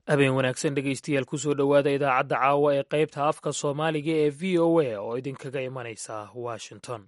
habeen wanaagsan dhegaystayaal kusoo dhowaada idaacadda caawa ee qaybta afka soomaaliga ee v o a oo idinkaga imanaysa washington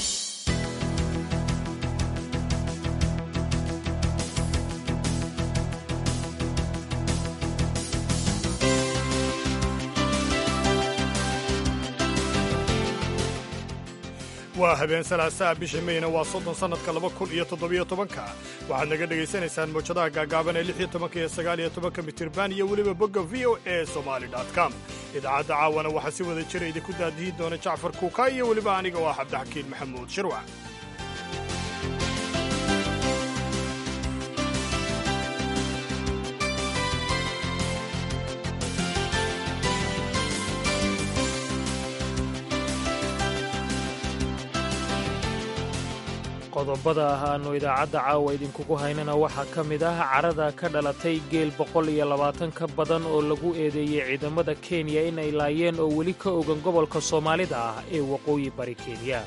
waa habeen salaasaa bisha meyna waa soddon sannadka laba kun iyo toddobiyo tobanka waxaad naga dhegaysanaysaan mawjadaha gaagaaban ee lix iyo tobanka iyo sagaal iyo tobanka mitirban iyo weliba bogga v o a somali com idaacadda caawana waxaa si wada jira idinku daadihin doona jacfar kuuka iyo weliba aniga oo ah cabdixakiin maxamuud shirwac qodobada ah aanu idaacadda caawa idinkugu haynana waxaa ka mid ah carada ka dhalatay geel boqol iyo labaatan ka badan oo lagu eedeeyey ciidamada kenya in ay laayeen oo weli ka ogan gobolka soomaalida ah ee waqooyi bari kenya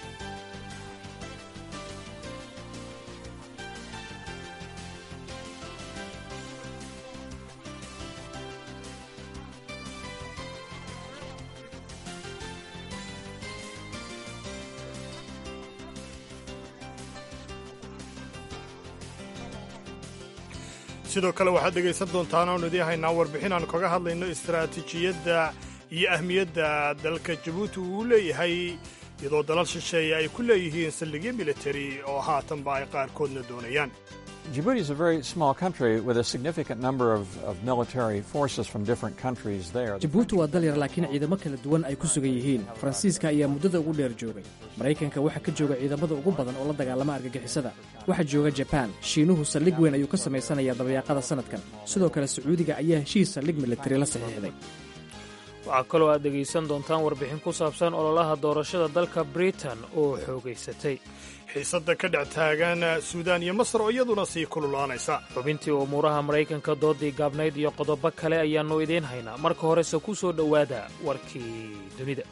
sidoo kale waxaad dhegaysan doontaan oonu idiin haynaa warbixin aanu kaga hadlayno istaraatiijiyadda iyo ahmiyadda dalka jabuuti uu leeyahay iyadoo dalal shisheeye ay ku leeyihiin saldhigyo militari oo haatanba ay qaarkoodna doonayaan Djibouti is a very small country with a significant number of, of military forces from different countries there. jabuuti waa dal yar laakiin ciidamo kala duwan ay ku sugan yihiin faransiiska ayaa muddada ugu dheer joogay maraykanka waxaa ka jooga ciidamada ugu badan oo la dagaalama argagixisada waxaa jooga jabaan shiinuhu saldhig weyn ayuu ka samaysanayaa dabayaaqada sannadkan sidoo kale sacuudiga ayaa heshiis saldhig militari la saxiixday waxaa kaloo aad dhegaysan doontaan warbixin ku saabsan ololaha doorashada dalka britain oo xoogaysatay xiisadda ka dhex taagan suudaan iyo masar oo iyaduna sii kululaanaysa xubintii umuuraha maraykanka doodii gaabnayd iyo qodobo kale ayaannu idiin haynaa marka horese ku soo dhowaada warkii dunida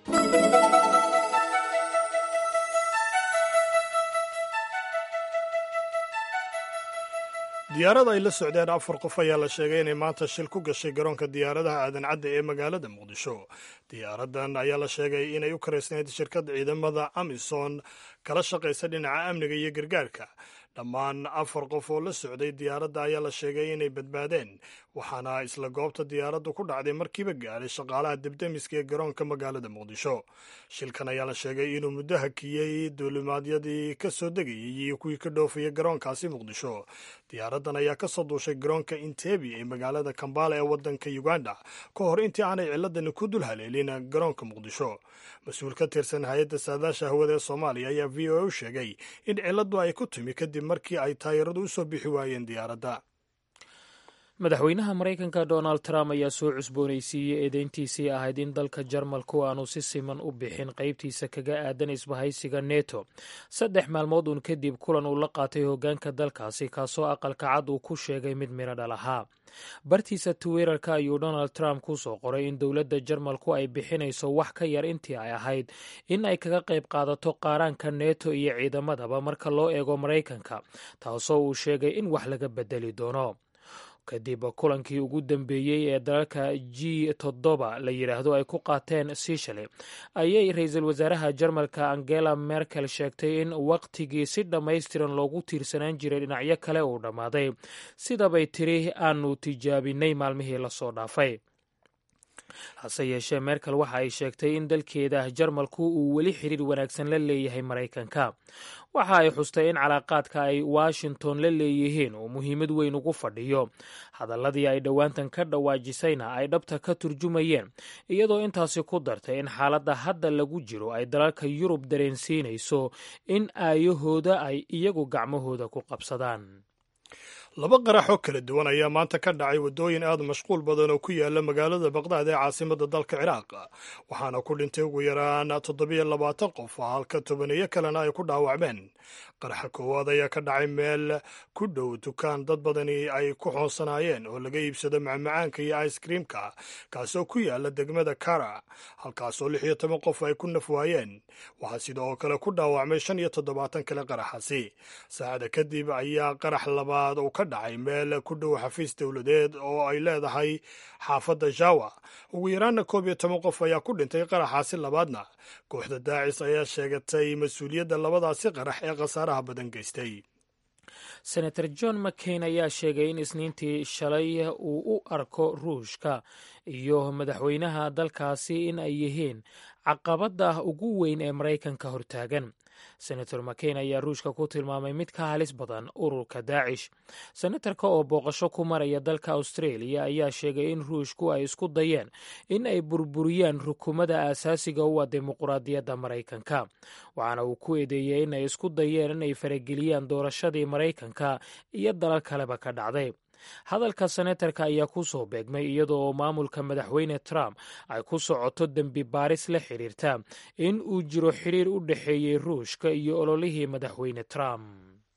diyaarada ay la socdeen afar qof ayaa la sheegay inay maanta shil ku gashay garoonka diyaaradaha aadan cadda ee magaalada muqdisho diyaaradan ayaa la sheegay inay u karaysnayd shirkadda ciidamada amison kala shaqaysa dhinaca amniga iyo gargaarka dhammaan afar qof oo la socday diyaaradda ayaa la sheegay inay badbaadeen waxaana isla goobta diyaaraddu ku dhacday markiiba gaadhay shaqaalaha debdemiska ee garoonka magaalada muqdisho shilkan ayaa la sheegay inuu muddo hakiyey duulimaadyadii ka soo degayay iyo kuwii ka dhoofayay garoonkaasi muqdisho diyaaraddan ayaa ka soo duushay garoonka intebi ee magaalada kambala ee waddanka uganda ka hor intii aanay ciladani ku dul haleelin garoonka muqdisho mas-uul ka tirsan hay-adda saadaasha hawada ee soomaaliya ayaa v o a u sheegay in ciladu ay ku timi kadib markii ay taayiradu u soo bixi waayeen diyaaradda madaxweynaha maraykanka donald trump ayaa soo cusboonaysiiyey eedeyntiisii ahayd in dalka jarmalku aanu si siman u bixin qaybtiisa kaga aadan isbahaysiga neto saddex maalmood uun kadib kulan uu la qaatay hoggaanka dalkaasi kaasoo aqalka cad uu ku sheegay mid midho dhal ahaa bartiisa twitter-ka ayuu donald trump ku soo qoray in dowladda jarmalku ay bixinayso wax ka yar intii ay ahayd in ay kaga qayb qaadato qaaraanka neto iyo ciidamadaba marka loo eego maraykanka taasoo uu sheegay in wax laga bedeli doono kadib kulankii ugu dambeeyey ee dalalka g toddoba la yidhaahdo ay ku qaateen sishale ayay ra-iisul wasaaraha jarmalka angela merkel sheegtay in waqtigii si dhammaystiran loogu tiirsanaan jiray dhinacyo kale uu dhammaaday sidabay tiri aanu tijaabinay maalmihii lasoo dhaafay hase yeeshee merkel waxa ay sheegtay in dalkeeda jarmalku uu weli xiriir wanaagsan la leeyahay maraykanka waxa ay xustay in calaaqaadka ay washington la leeyihiin uu muhiimad weyn ugu fadhiyo hadalladii ay dhowaantan ka dhawaajisayna ay dhabta ka turjumayeen iyadoo intaasi ku dartay in xaaladda hadda lagu jiro ay dalalka yurub dareensiinayso in aayahooda ay iyagu gacmahooda ku qabsadaan laba qarax oo kala duwan ayaa maanta ka dhacay waddooyin aad mashquul badan oo ku yaala magaalada baqdaad ee caasimadda dalka ciraaq waxaana ku dhintay ugu yaraan toddobiyo labaatan qof halka tobaneeyo kalena ay ku dhaawacmeen qaraxa koowaad ayaa ka dhacay meel ku dhow dukaan dad badani ay ku xoonsanaayeen oo laga iibsado macmacaanka iyo ice kriimka kaasoo ku yaala degmada kara halkaasoo lix iyo toban qof ay ku nafwaayeen waxaa sidoo kale ku dhaawacmay shan iyo toddobaatan kale qaraxasi saacada kadib ayaa qarax labaad uu ka ka dhacay meel ku dhow xafiis dowladeed oo ay leedahay xaafadda jawa ugu yaraanna koob iyo toban qof ayaa ku dhintay qaraxaasi labaadna kooxda daacis ayaa sheegatay mas-uuliyadda labadaasi qarax ee khasaaraha badan geystay senator john mccain ayaa sheegay in isniintii shalay uu u arko ruushka iyo madaxweynaha dalkaasi in ay yihiin caqabadda ugu weyn ee maraykanka hortaagan senator mccain ayaa ruushka ku tilmaamay mid ka halis badan ururka daacish senatarka oo booqasho ku maraya dalka australia ayaa sheegay in ruushku ay isku dayeen in ay burburiyaan rukumada aasaasiga u ah dimuquraadiyadda maraykanka waxaana uu ku eedeeyey in ay isku dayeen inay farageliyaan doorashadii maraykanka iyo dalal kaleba ka dhacday hadalka senatarka ayaa ku soo beegmay iyadoo oo maamulka madaxweyne trump ay ku socoto dembi baaris la xiriirta in uu jiro xiriir u dhexeeyey ruushka iyo ololihii madaxweyne trump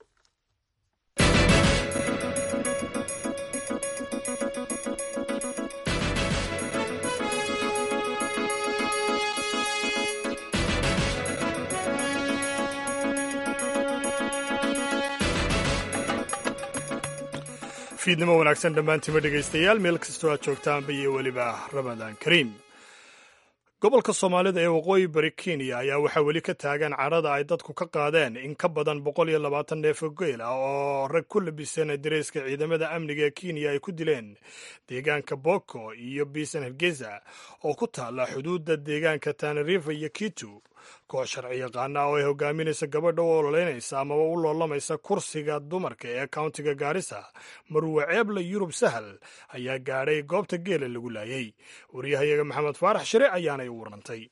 fiidnimo wanaagsan dhammaantiima dhegaystayaal meel kastoo aad joogtaanba iyo weliba ramadaan kariim gobolka soomaalida ee waqooyi bari kenya ayaa waxaa weli ka taagan carada ay dadku ka qaadeen in ka badan boqol iyo labaatan neefo geel ah oo rag ku labisan dareyska ciidamada amniga ee kenya ay ku dileen deegaanka boko iyo biisan hargeysa oo ku taalla xuduudda deegaanka tanarifa iyo kitu koox sharci yaqaana oo ay hogaaminaysa gabadha u ololeynaysa amaba u loolamaysa kursiga dumarka ee kauntiga gaarisa marwe ceebla yurub sahal ayaa gaadhay goobta geela lagu laayay wariyahayaga maxamed faarax shire ayaanay u warantay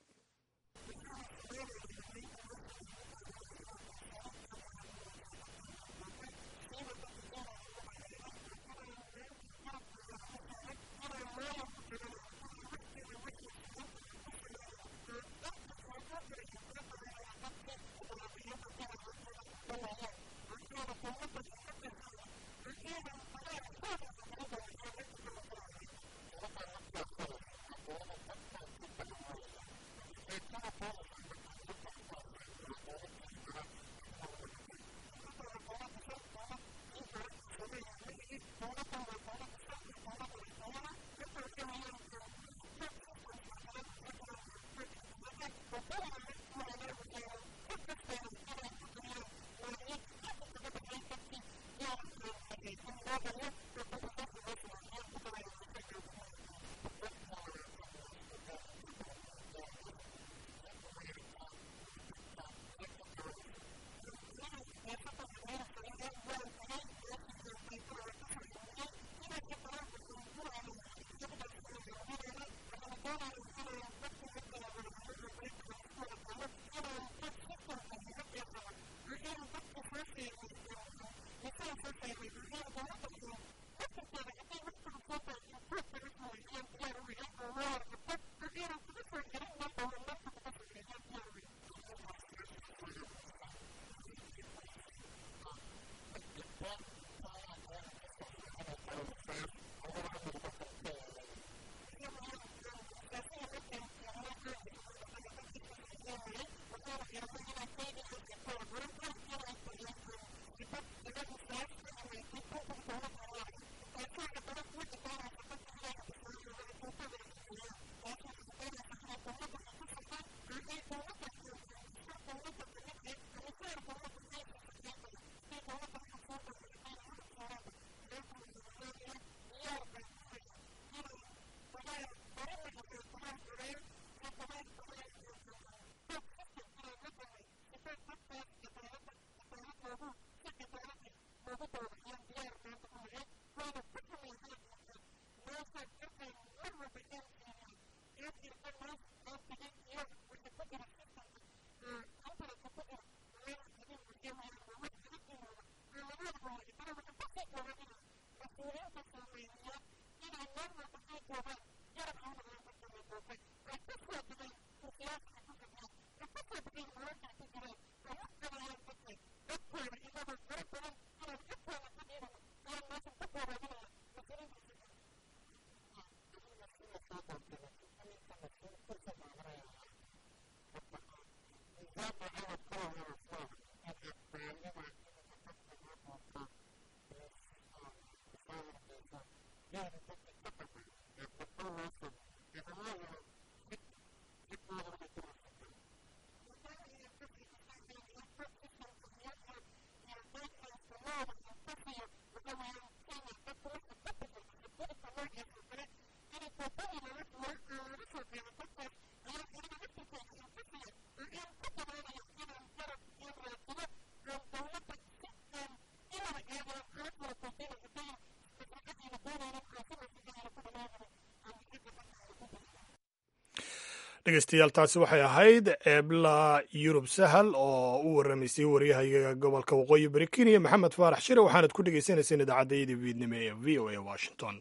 dhegeystayaal taasi waxay ahayd eebla yurub sahal oo u waramaysay waryahayaga gobolka waqooyi bari kenya maxamed faarax shire waxaanad ku dhegaysanayseen idaacadayada viidnimo ee v o a washington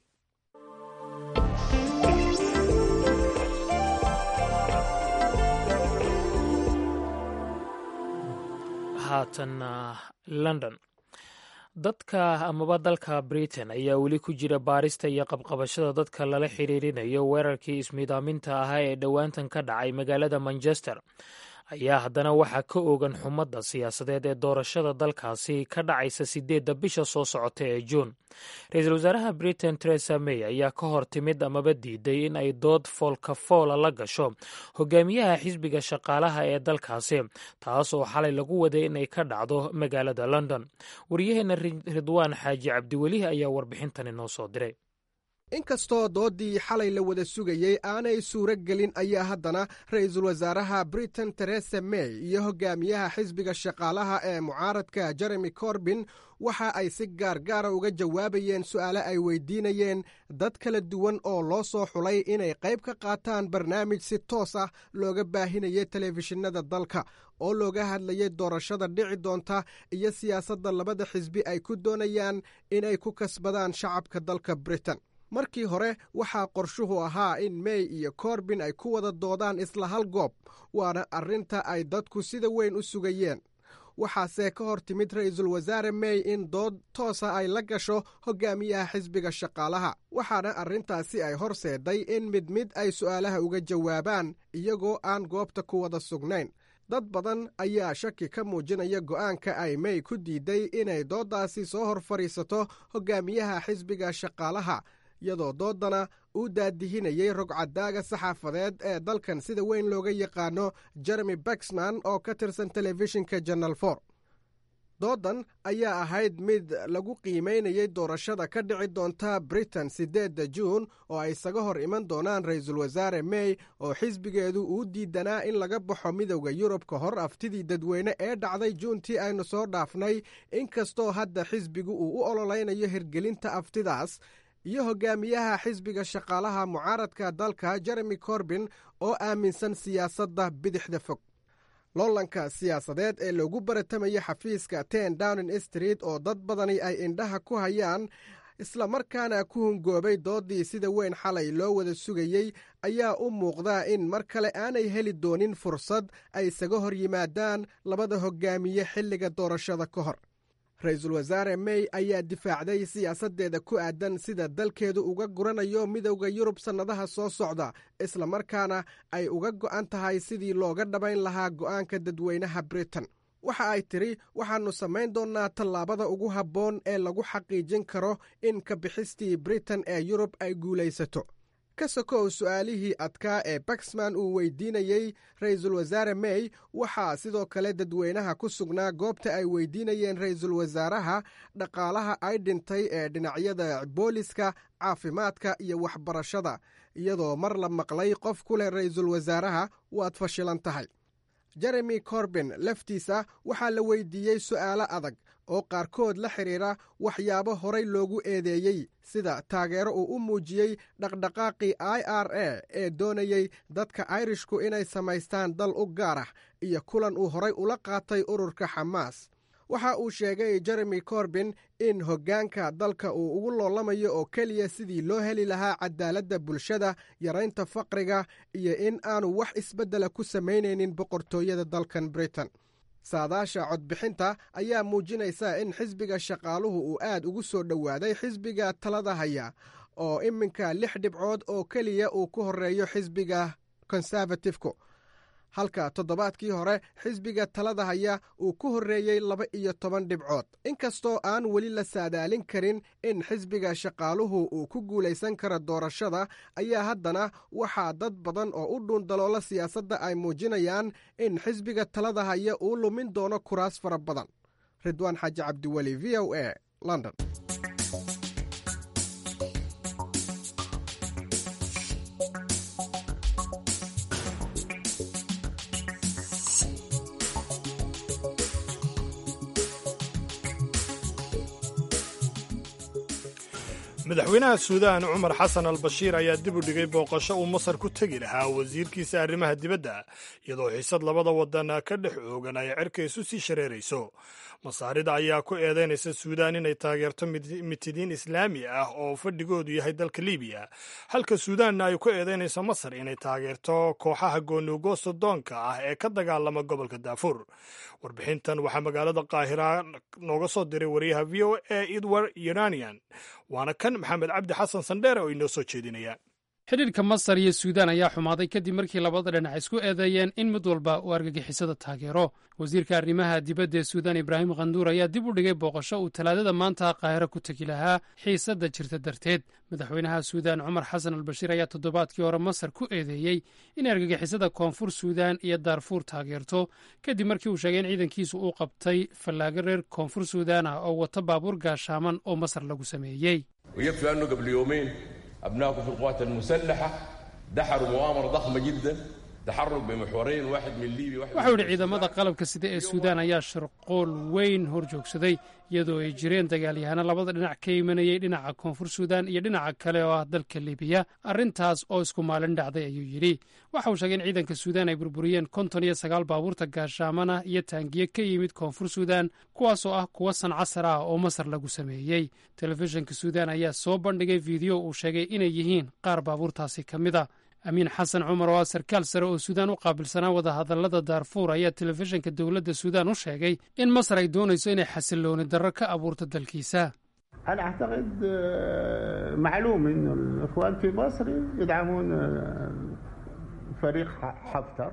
haatanna london dadka amaba dalka britain ayaa weli ku jira baarista iyo qabqabashada dadka lala xiriirinayo weerarkii ismiidaaminta ahaa ee dhowaantan ka dhacay magaalada manchester ayaa haddana waxaa ka ogan xumadda siyaasadeed ee doorashada dalkaasi ka dhacaysa sideedda bisha soo socota ee juun ra-iisul wasaaraha britain teresa may ayaa ka hor timid amaba diiday in ay dood foolkafoola la gasho hogaamiyaha xisbiga shaqaalaha ee dalkaasi taas oo xalay lagu waday inay ka dhacdo magaalada london waryaheena ridwaan xaaji cabdiweli ayaa warbixintani noo soo diray inkastoo dooddii xalay la wada sugayey aanay suuro gelin ayaa haddana ra'iisul wasaaraha britain teresa may iyo hogaamiyaha xisbiga shaqaalaha ee mucaaradka jeremy corbin waxa ay si gaargaara uga jawaabayeen su'aale ay weydiinayeen dad kala duwan oo loo soo xulay inay qayb ka qaataan barnaamij si toos ah looga baahinayay telefishinada dalka oo looga hadlayay doorashada dhici doonta iyo siyaasadda labada xisbi ay ku doonayaan inay ku kasbadaan shacabka dalka britain markii hore waxaa qorshuhu ahaa in may iyo korbin ay ku wada doodaan isla hal goob waana arrinta ay dadku sida weyn u sugayeen waxaase ka hor timid ra'iisul wasaare may in dood toosa ay la gasho hogaamiyaha xisbiga shaqaalaha waxaana arrintaasi ay horseeday in mid mid ay su'aalaha uga jawaabaan iyagoo aan goobta ku wada sugnayn dad badan ayaa shaki ka muujinaya go'aanka ay may ku diiday inay dooddaasi soo hor fadhiisato hogaamiyaha xisbiga shaqaalaha iyadoo doodana uu daadihinayey rogcadaaga saxaafadeed ee dalkan sida weyn looga yaqaano jeremy baxman oo ka tirsan telefishinka janal for doodan ayaa ahayd mid lagu qiimaynayay doorashada ka dhici doonta britain siddeedda juun oo ay isaga hor iman doonaan ra'iisul wasaare may oo xisbigeedu uu diidanaa in laga baxo midowda yurub ka hor aftidii dadweyne ee dhacday juuntii aynu soo dhaafnay inkastoo hadda xisbigu uu u ololaynayo hirgelinta aftidaas iyo hogaamiyaha xisbiga shaqaalaha mucaaradka dalka jeremy corbin oo aaminsan siyaasadda bidixda fog loolanka siyaasadeed ee loogu baratamaya xafiiska ten downing street oo dad badani ay indhaha ku hayaan islamarkaana ku hungoobay dooddii sida weyn xalay loo wada sugayey ayaa u muuqda in mar kale aanay heli doonin fursad ay isaga hor yimaadaan labada hogaamiye xilliga doorashada ka hor ra-iisul wasaare may ayaa difaacday siyaasaddeeda ku aadan sida dalkeedu uga guranayo midowda yurub sannadaha soo socda islamarkaana ay uga go'an tahay sidii looga dhabayn lahaa go'aanka dadweynaha britain waxa ay tidhi waxaannu samayn doonnaa tallaabada ugu habboon ee lagu xaqiijin karo in ka bixistii britain ee yurub ay guulaysato ka sokow su'aalihii adkaa ee baxman uu weydiinayey ra'iisul wasaare may waxaa sidoo kale dadweynaha ku sugnaa goobta ay weydiinayeen ra'iisul wasaaraha dhaqaalaha ay dhintay ee dhinacyada booliska caafimaadka iyo waxbarashada iyadoo mar la maqlay qof ku leh ra'iisul wasaaraha waad fashilan tahay jeremy corbin laftiisa waxaa la weydiiyey su'aalo adag oo qaarkood la xidhiira waxyaabo horay loogu eedeeyey sida taageero uu u muujiyey dhaqdhaqaaqii i r a ee doonayey dadka airishku inay samaystaan dal u gaar ah iyo kulan uu horay ula qaatay ururka xamaas waxa uu sheegay jeremy corbin in hoggaanka dalka uu ugu loolamayo oo keliya sidii loo heli lahaa cadaaladda bulshada yaraynta faqriga iyo in aanu wax isbeddela ku samaynaynin boqortooyada dalkan britain saadaasha codbixinta ayaa muujinaysa in xisbiga shaqaaluhu uu aad ugu soo dhowaaday xisbiga talada haya oo iminka lix dhibcood oo keliya uu ku horeeyo xisbiga konservatifku halka toddobaadkii hore xisbiga talada haya uu ku horreeyey laba iyo toban dhibcood inkastoo aan weli la saadaalin karin in xisbiga shaqaaluhu uu ku guulaysan karo doorashada ayaa haddana waxaa dad badan oo u dhuundaloola siyaasadda ay muujinayaan in xisbiga talada haya uu lumin doono kuraas fara badan ridwaan xaaji cabdiweli v o a london madaxweynaha suudaan cumar xasan al bashiir ayaa dib u dhigay booqasho uu masar ku tegi lahaa wasiirkiisa arrimaha dibadda iyadoo xiisad labada wadan ka dhex oogan ay cerkaysu sii shareerayso masaarida ayaa ku eedaynaysa suudaan inay taageerto mitidiin islaami ah oo fadhigoodu yahay dalka libiya halka suudaanna ay ku eedaynayso masar inay taageerto kooxaha goonugoosta doonka ah ee ka dagaalama gobolka daafuur warbixintan waxaa magaalada qaahira nooga soo diray wariyaha v o a edward uranian waana kan maxamed cabdi xasan sandheere oo inoo soo jeedinaya xidhiidhka masar iyo suudaan ayaa xumaaday kadib markii labada dhinac isku eedeeyeen in mid walba uu argagixisada taageero wasiirka arrimaha dibadda ee suudaan ibraahim khanduur ayaa dib u dhigay booqasho uu talaadada maanta qaahiro ku tegi lahaa xiisadda jirta darteed madaxweynaha suudaan cumar xasan albashiir ayaa toddobaadkii hore masar ku eedeeyey in argagixisada koonfur suudaan iyo daarfuur taageerto kadib markii uu sheegay in ciidankiisu uu qabtay fallaago reer koonfur suudaan ah oo wata baabuur gaashaaman oo masar lagu sameeyey أبنائكم في القوات المسلحة دحروا مؤامرة ضخمة جدا تحرك بمحورين واحد من ليبيا واحد waxau yidhi ciidamada qalabka sida ee suudaan ayaa shirqool weyn hor joogsaday iyadoo ay jireen dagaalyahaano labada dhinac ka imanayay dhinaca koonfur suudaan iyo dhinaca kale oo ah dalka libiya arrintaas oo isku maalin dhacday ayuu yidhi waxa uu sheegay in ciidanka suudaan ay burburiyeen konton iyo sagaal baabuurta gaashaamana iyo taangiye ka yimid koonfur suudaan kuwaasoo ah kuwa sancasar ah oo masar lagu sameeyey telefishinka suudaan ayaa soo bandhigay fiideo uu sheegay inay yihiin qaar baabuurtaasi ka mid a amiin xasan cumar oo ah sarkaal sare oo suudaan u qaabilsanaa wadahadallada daarfuur ayaa telefishinka dowladda suudaan u sheegay in masar ay doonayso inay xasilooni darro ka abuurto dalkiisa أنا أعتقد معلوم إنه الإخوان في مصر يدعمون فريق حفتر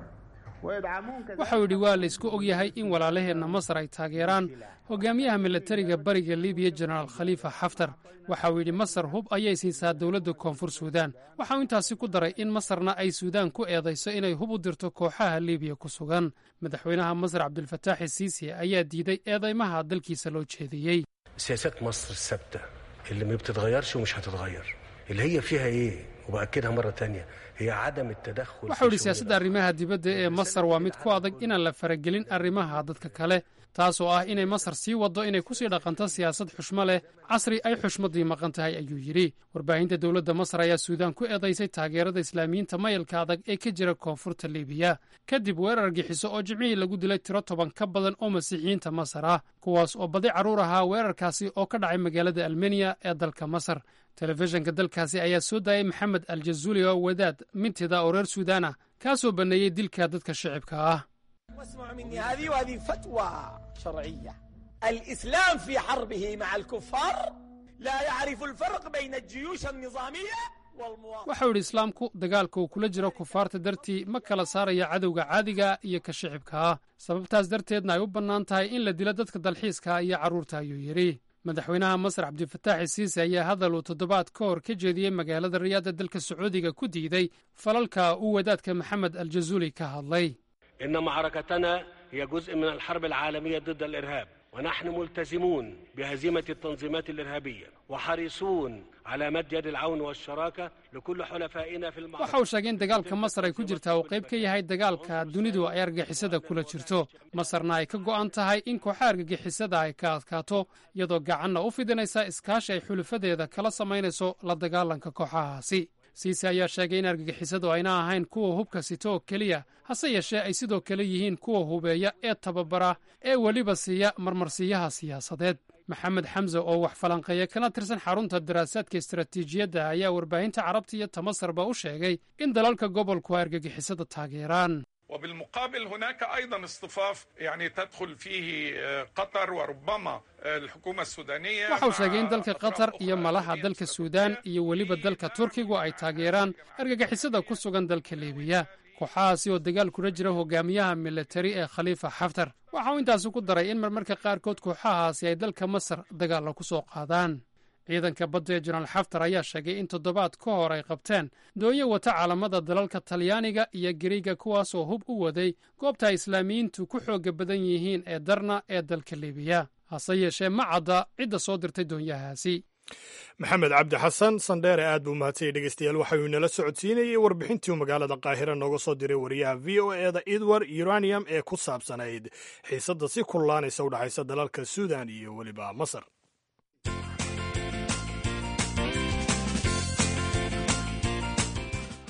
waxa uu yidhi waa la isku og yahay in walaalaheenna masar ay taageeraan hogaamiyaha milatariga bariga libiya jenaraal khaliifa xaftar waxa uu yidhi masar hub ayay siisaa dowladda koonfur suudaan waxa uu intaasi ku daray in masarna ay suudaan ku eedayso inay hub u dirto kooxaha libiya ku sugan madaxweynaha masar cabdilfataaxi siisi ayaa diiday eedaymaha dalkiisa loo jeediyey سياسات مصر الثابتة اللي ما بتتغيرش ومش هتتغير اللي هي فيها ايه وبأكدها مرة تانية هي عدم التدخل waxau yidhi siyaasadda arrimaha dibadda ee masar waa mid ku adag inaan la faragelin arrimaha dadka kale taasoo ah inay masar sii waddo inay kusii dhaqanto siyaasad xushmo leh casri ay xushmaddii maqan tahay ayuu yidhi warbaahinta dowladda masar ayaa suudaan ku eedaysay taageerada islaamiyiinta mayalka adag ee ka jira koonfurta libiya kadib weerar gixiso oo jimcihii lagu dilay tiro toban ka badan oo masiixiyiinta masar ah kuwaas oo badi carruur ahaa weerarkaasi oo ka dhacay magaalada almeniya ee dalka masar telefishinka dalkaasi ayaa soo daayay maxamed aljazuuli oo wadaad mintida oo reer suudaan ah kaasoo banneeyey dilka dadka shicibka ah واسمعوا مني هذه وهذه فتوى شرعية الإسلام في حربه مع الكفار لا يعرف الفرق بين الجيوش النظامية waxau yidhi islaamku dagaalka uu kula jiro kufaarta dartii ma kala saaraya cadowga caadiga iyo ka shicibka ah sababtaas darteedna ay u bannaan tahay in la dilo dadka dalxiiska iyo carruurta ayuu yidhi madaxweynaha masar cabdilfataaxi siisi ayaa hadal uu toddobaad ka hor ka jeediyey magaalada riyaada dalka sacuudiga ku diiday falalka uu wadaadka maxamed aljazuuli ka hadlay إن معركتنا هي جزء من الحرب العالمية ضد الإرهاب ونحن ملتزمون بهزيمة التنظيمات الإرهابية وحريصون على مد يد العون والشراكة لكل حلفائنا في المعركة waxa uu sheegay in dagaalka masar ay ku jirtaa uu qayb ka yahay dagaalka dunidu ay argagixisada kula jirto masarna ay ka go'an tahay in kooxa argagixisada ay ka adkaato iyadoo gacanna u fidinaysa iskaashi ay xulufadeeda kala samaynayso la dagaalanka kooxahaasi siise ayaa sheegay in argagixisadu ayna ahayn kuwa hubka sito oo keliya hase yeeshee ay sidoo kale yihiin kuwa hubeeya ee tababara ee weliba siiya marmarsiiyaha siyaasadeed maxamed xamse oo wax falanqeeya kana tirsan xarunta daraasaadka istaraatiijiyadda ayaa warbaahinta carabta iyo tamasarba u sheegay in dalalka gobolku ay argagixisada taageeraan وبالمقابل هناك ايضا اصطفاف يعني تدخل فيه قطر وربما الحكومه السودانيه waxa uu sheegay in dalka qatar iyo malaha dalka suudaan iyo weliba dalka turkigu ay taageeraan argagixisada ku sugan dalka libiya kooxahaasi oo dagaal kula jira hogaamiyaha militari ee khaliifa xaftar waxa uu intaasi ku daray in marmarka qaarkood kooxahaasi ay dalka masar dagaalla ku soo qaadaan ciidanka badda ee jenaraal xaftar ayaa sheegay in toddobaad ka hor ay qabteen doonyo wata caalamada dalalka talyaaniga iyo gariiga kuwaasoo hub u waday goobta ay islaamiyiintu ku xooga badan yihiin ee darna ee dalka libiya hase yeeshee ma cadda cidda soo dirtay doonyahaasi maxamed cabdi xasan sandheere aad buu mahadsanyay dhegeystayaal waxauu inala socodsiinayey warbixintii magaalada qaahira nooga soo diray wariyaha v o e da edward uranium ee ku saabsanayd xiisadda si kullaanaysa u dhexaysa dalalka suudan iyo weliba masar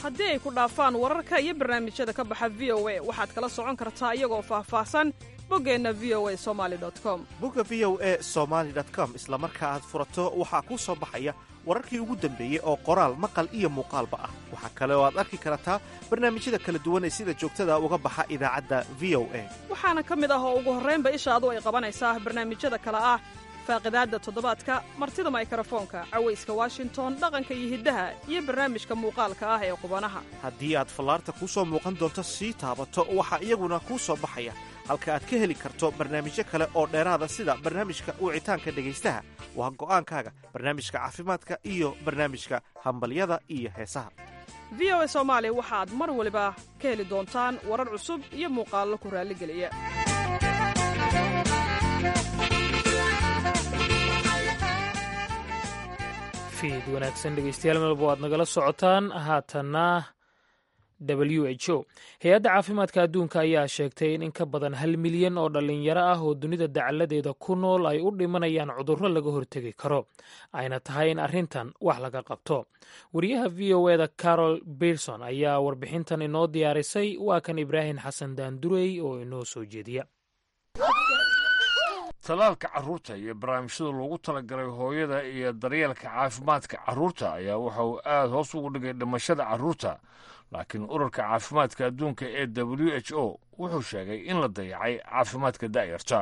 haddii ay ku dhaafaan wararka iyo barnaamijyada ka baxa v o a waxaad kala socon kartaa iyagoo faahfaahsan boggeenna v o a somali com bogga v o e somaali com isla marka aad furato waxaa kuu soo baxaya wararkii ugu dambeeyey oo qoraal maqal iyo muuqaalba ah waxaa kale oo aad arki kartaa barnaamijyada kala duwan ee sida joogtada uga baxa idaacadda v o a waxaana ka mid ah oo ugu horraynba ishaadu ay qabanaysaa barnaamijyada kale ah faaqidaadda toddobaadka martida maykarafoonka cawayska washington dhaqanka iyo hiddaha iyo barnaamijka muuqaalka ah ee qubanaha haddii aad fallaarta kuu soo muuqan doonto sii taabato waxaa iyaguna kuu soo baxaya halka aad ka heli karto barnaamijyo kale oo dheeraada sida barnaamijka wicitaanka dhegaystaha waa go'aankaaga barnaamijka caafimaadka iyo barnaamijka hambalyada iyo heesaha v o a soomaali waxaad mar waliba ka heli doontaan warar cusub iyo muuqaallo ku raalligeliya fiid wanaagsan dhegeystayaal melbo aad nagala socotaan haatanna w h o hay-adda caafimaadka adduunka ayaa sheegtay in in ka badan hal milyan oo dhallinyaro ah oo dunida dacaladeeda ku nool ay u dhimanayaan cudurro laga hortegi karo ayna tahay in arrintan wax laga qabto wariyaha v o eda carol berson ayaa warbixintan inoo diyaarisay waa kan ibraahim xasan daandurey oo inoo soo jeediya talaalka carruurta iyo barnaamijyada loogu talagalay hooyada iyo daryeelka caafimaadka carruurta ayaa waxa uu aad hoos ugu dhigay dhimashada carruurta laakiin ururka caafimaadka adduunka ee w h o wuxuu sheegay in la dayacay caafimaadka da'yarta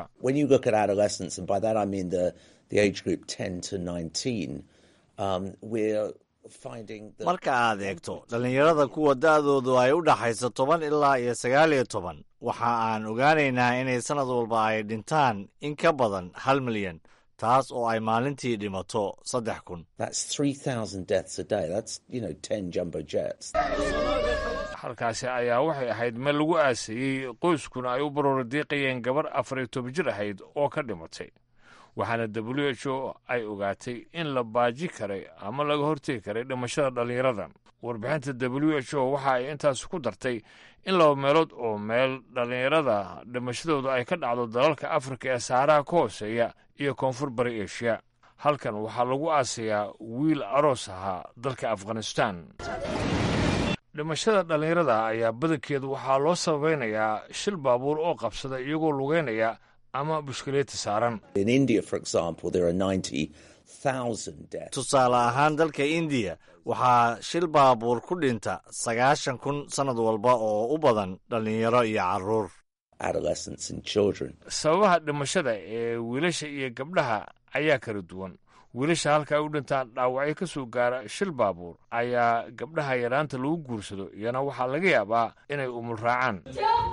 marka aad eegto dhallinyarada kuwa da'doodu ay u dhaxayso toban ilaa iyo sagaal iyo toban waxa aan ogaanaynaa inay sannad walba ay dhintaan in ka badan hal milyan taas oo ay maalintii dhimato saddex kun halkaasi ayaa waxay ahayd meel lagu aasayey qoyskuna ay u barooradiiqayeen gabar afar iyo toban jir ahayd oo ka dhimatay waxaana w h o ay ogaatay in la baaji karay ama laga hortegi karay dhimashada dhallinyarada warbixinta w h o waxa ay intaas ku dartay in laba meelood oo meel dhallinyarada dhimashadooda ay ka dhacdo dalalka afrika ee saaraha ka hooseeya iyo koonfur bari eshiya halkan waxaa lagu aasayaa wiil aroos ahaa dalka afghanistan dhimashada dhallinyarada ayaa badankeedu waxaa loo sabaynayaa shil baabuur oo qabsada iyagoo lugeynaya ama bushkileeti saaran tusaale ahaan dalka indiya waxaa shil baabuur ku dhinta sagaashan kun sannad walba oo u badan dhallinyaro iyo carruur sababaha dhimashada ee wiilasha iyo gabdhaha ayaa kala duwan wiilasha halka ay u dhintaan dhaawacyo ka soo gaara shil baabuur ayaa gabdhaha yaraanta lagu guursado iyana waxaa laga yaabaa inay umul raacaan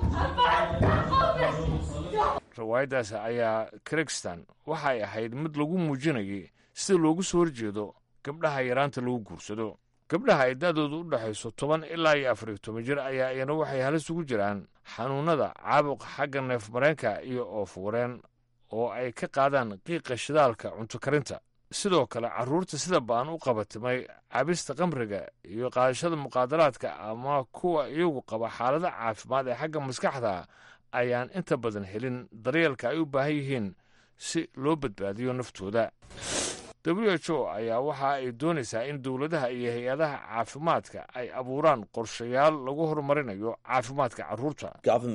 riwaayaddaas ayaa krigstan waxay ahayd mid lagu muujinayay sida loogu soo horjeedo gabdhaha yaraanta lagu guursado gabdhaha ay da'doodu u dhexayso toban ilaa iyo afar iyo toban jir ayaa iyana waxay halis ugu jiraan xanuunnada caabuqa xagga neef mareenka iyo oofuureen oo ay ka qaadaan qiiqa shidaalka cunto karinta sidoo kale carruurta sida ba'an u qabatimay cabista kamriga iyo qaadashada muqaadaraadka ama kuwa iyagu qaba xaalada caafimaad ee xagga maskaxda ayaan inta badan helin daryeelka ay u baahan yihiin si loo badbaadiyo naftooda w h o ayaa waxa ay doonaysaa in dowladaha iyo hay-adaha caafimaadka ay abuuraan qorshayaal lagu horumarinayo caafimaadka carruurta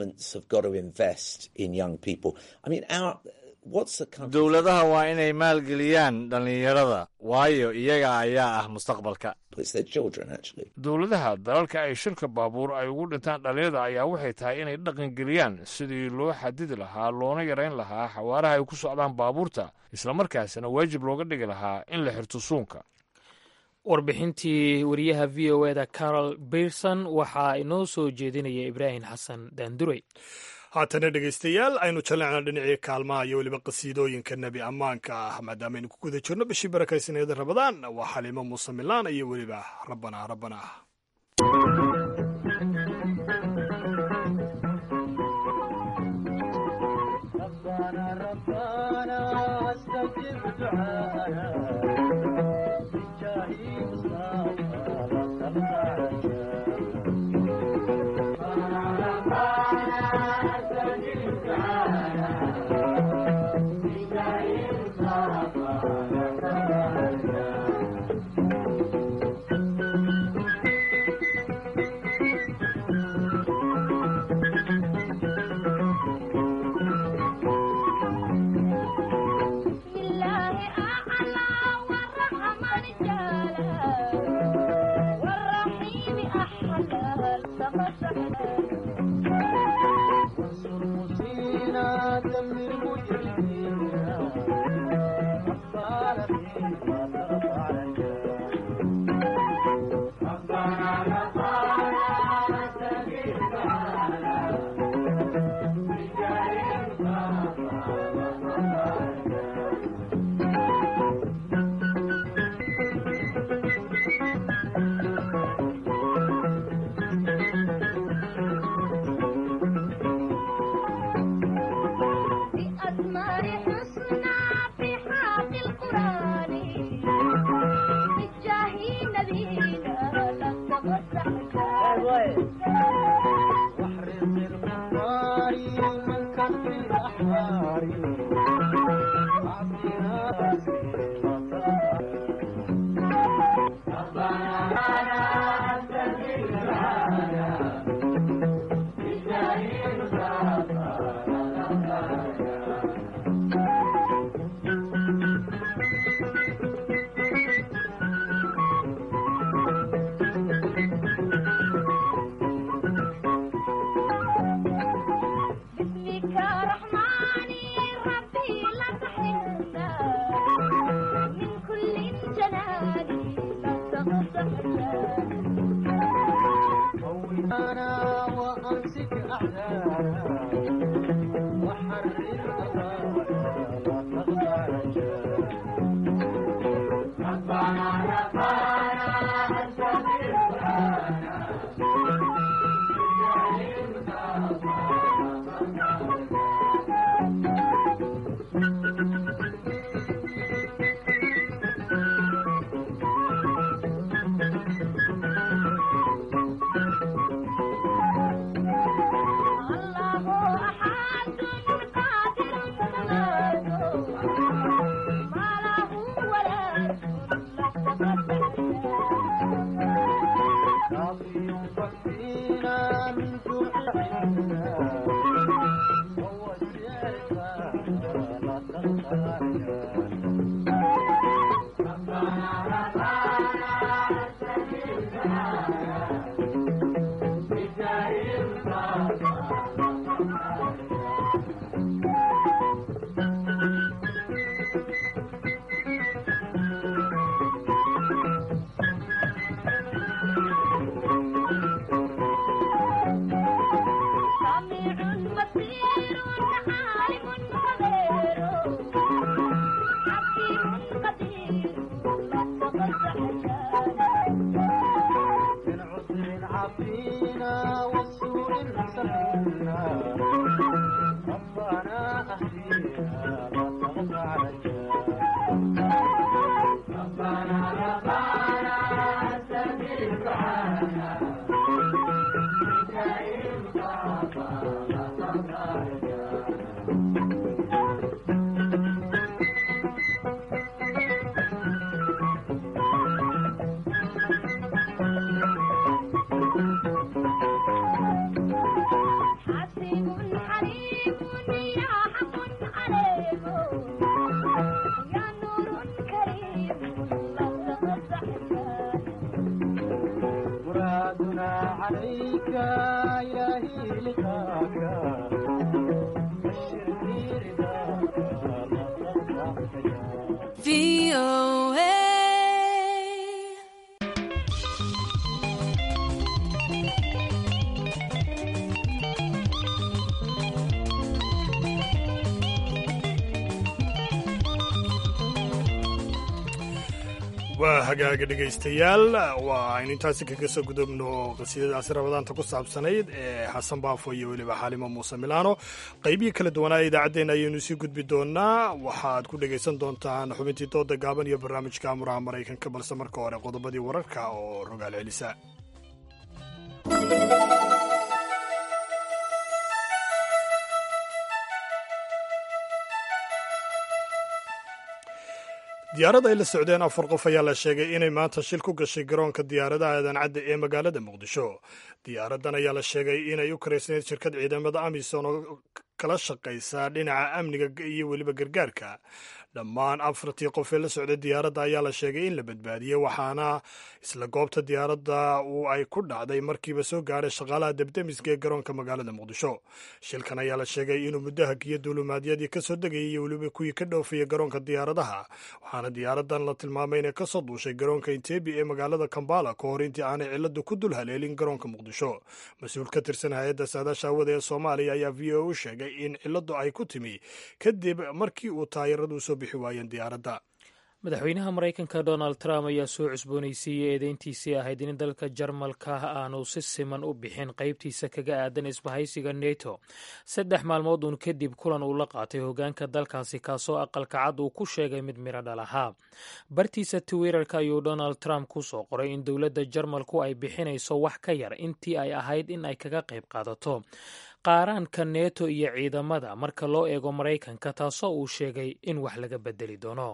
dowladaha waa inay maalgeliyaan dhallinyarada waayo iyaga ayaa ah mustaqbalka dowladaha dalalka ay shirka baabuur ay ugu dhintaan dhallinyarada ayaa waxay tahay inay dhaqangeliyaan sidii loo xadidi lahaa loona yarayn lahaa xawaaraha ay ku socdaan baabuurta islamarkaasina waajib looga dhigi lahaa in la xirto suunka warbixintii wariyaha v o eda carol berson waxaa inoo soo jeedinaya ibraahim xasan daandurey haatana dhegaystayaal aynu jallecna dhinacii kaalmaha iyo weliba qasiidooyinka nebi ammaanka ah maadaamaaynu ku guda jirno bishii barakaysaneeda rabadaan waa xaliimo muuse milaan iyo weliba rabbanaa rabbanaa waa hagaaga dhegaystayaal waa aynu intaasi kaga soo gudubno qasiidadaasi rabadaanta ku saabsanayd ee xasan baafo iyo weliba xaalimo muuse milaano qaybihii kala duwanaa idaacaddeenna ayaynu sii gudbi doonaa waxaad ku dhegaysan doontaan xubintii dooda gaaban iyo barnaamijka amuraha maraykanka balse marka hore qodobadii wararka oo rogaal celisa diyaarad ay la socdeen afar qof ayaa la sheegay inay maanta shil ku gashay garoonka diyaaradaha aadan cadde ee magaalada muqdisho diyaaraddan ayaa la sheegay inay u karaysnayd shirkad ciidamada amisom oo kala shaqaysa dhinaca amniga iyo weliba gargaarka dhammaan afartii qof ee la socday diyaaradda ayaa la sheegay in la badbaadiyey waxaana isla goobta diyaaradda uu ay ku dhacday markiiba soo gaadhay shaqaalaha debdemiska ee garoonka magaalada muqdisho shilkan ayaa la sheegay inuu muddo hagiyo duulumaadyadii ka soo degayay iyo weliba kuwii ka dhoofaya garoonka diyaaradaha waxaana diyaaraddan la tilmaamay inay ka soo duushay garoonka intebi ee magaalada kambala ka hor intii aanay ciladu ku dul haleelin garoonka muqdisho mas-uul ka tirsan hay-adda saadaasha hawada ee soomaaliya ayaa v o u sheegay in ciladu ay ku timi kadib markii uu taayaradu soo bixi waayeen diyaaradda madaxweynaha maraykanka donald trump ayaa soo cusboonaysiiyey eedeyntiisii ahayd in dalka jarmalka aanu si siman u bixin qaybtiisa kaga aadan isbahaysiga neto saddex maalmood uun kadib kulan uu la qaatay hogaanka dalkaasi kaasoo aqalka cad uu ku sheegay mid midho dhal ahaa bartiisa twitterka ayuu donald trump ku soo qoray in dowladda jarmalku ay bixinayso wax ka yar intii ay ahayd in ay kaga qayb qaadato qaaraanka neto iyo ciidamada marka loo eego maraykanka taasoo uu sheegay in wax laga bedeli doono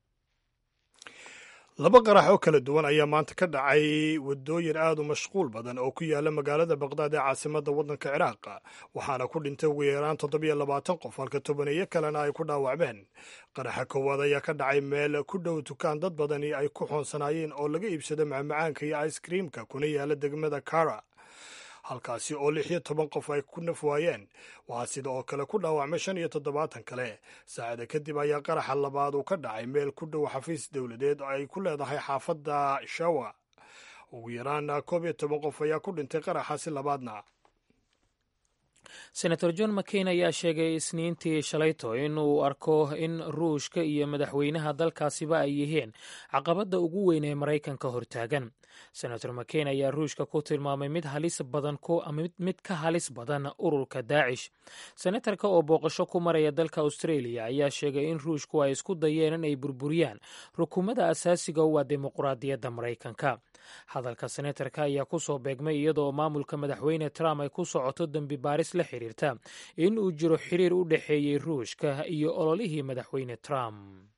laba qarax oo kala duwan ayaa maanta ka dhacay wadooyin aad u mashquul badan oo ku yaala magaalada baqdaad ee caasimadda waddanka ciraaq waxaana ku dhintay ugu yaraan toddobiyo labaatan qof halka tobaneeyo kalena ay ku dhaawacmeen qaraxa koowaad ayaa ka dhacay meel ku dhow dukaan dad badani ay ku xoonsanaayeen oo laga iibsado macmacaanka iyo icekreamka kuna yaala degmada kara halkaasi oo lix iyo toban qof ay ku naf waayeen waxaa sida oo kale ku dhaawacmay shan iyo toddobaatan kale saacada kadib ayaa qaraxa labaad uu ka dhacay meel ku dhow xafiis dowladeed oo ay ku leedahay xaafadda shawa ugu yaraan koob iyo toban qof ayaa ku dhintay qaraxaasi labaadna senator john mccain ayaa sheegay isniintii shalayto in uu arko in ruushka iyo madaxweynaha dalkaasiba ay yihiin caqabadda ugu weyn ee maraykanka hortaagan senator mccain ayaa ruushka ku tilmaamay mid halis badan mid ka halis badan ururka daacish senatarka oo booqasho ku maraya dalka australia ayaa sheegay in ruushku ay isku dayeen in ay burburiyaan rukumada asaasiga u ah dimuqraadiyadda maraykanka hadalka senatarka ayaa ku soo beegmay iyadoo maamulka madaxweyne trump ay ku socoto dembi baaris la xiriirta in uu jiro xiriir u dhexeeyey ruushka iyo ololihii madaxweyne trump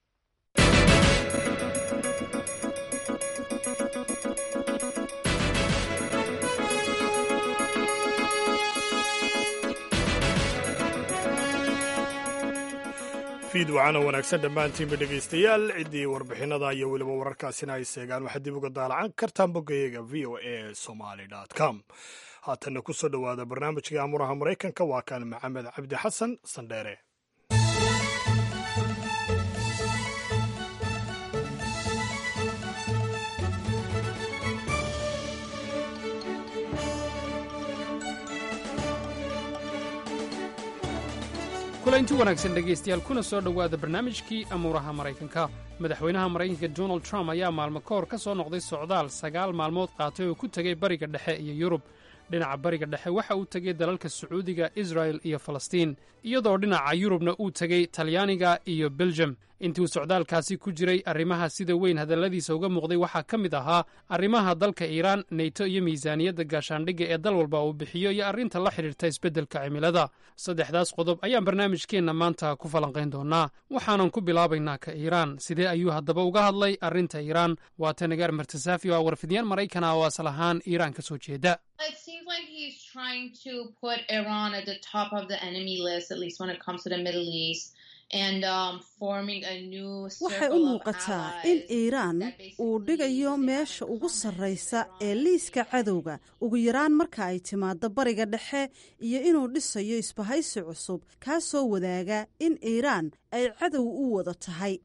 fiid wacana wanaagsan dhammaantiinba dhegaystayaal ciddii warbixinada iyo weliba wararkaasina ay seegaan waxaad dib uga daalacan kartaan boggayaga v o a somaly com haatanna ku soo dhowaada barnaamijkai amuraha maraykanka waa kan maxamed cabdi xasan sandheere kulanti wanaagsan dhegaystayaal kuna soo dhowaada barnaamijkii amuuraha maraykanka madaxweynaha maraykanka donald trump ayaa maalmo ka hor ka soo noqday socdaal sagaal maalmood qaatay oo ku tegey bariga dhexe iyo yurub dhinaca bariga dhexe waxa uu tegey dalalka sacuudiga israel iyo falastiin iyadoo dhinaca yurubna uu tegey talyaaniga iyo beljem intii uu socdaalkaasi ku jiray arrimaha sida weyn hadalladiisa uga muuqday waxaa ka mid ahaa arrimaha dalka iiraan neyto iyo miisaaniyadda gaashaandhigga ee dal walba uu bixiyo iyo arrinta la xidhiirta isbeddelka cimilada saddexdaas qodob ayaan barnaamijkeenna maanta ku falanqayn doonaa waxaanan ku bilaabaynaa ka iiraan sidee ayuu haddaba uga hadlay arrinta iiraan waa tanagaar martasaafi oo ah warfidiyaan maraykan ah oo asal ahaan iiraan ka soo jeeda waxay u muuqataa in iiraan uu dhigayo meesha ugu sarraysa ee liiska cadowga ugu yaraan marka ay timaaddo bariga dhexe iyo inuu dhisayo isbahaysi cusub kaa soo wadaaga in iiraan ay cadow u wada tahay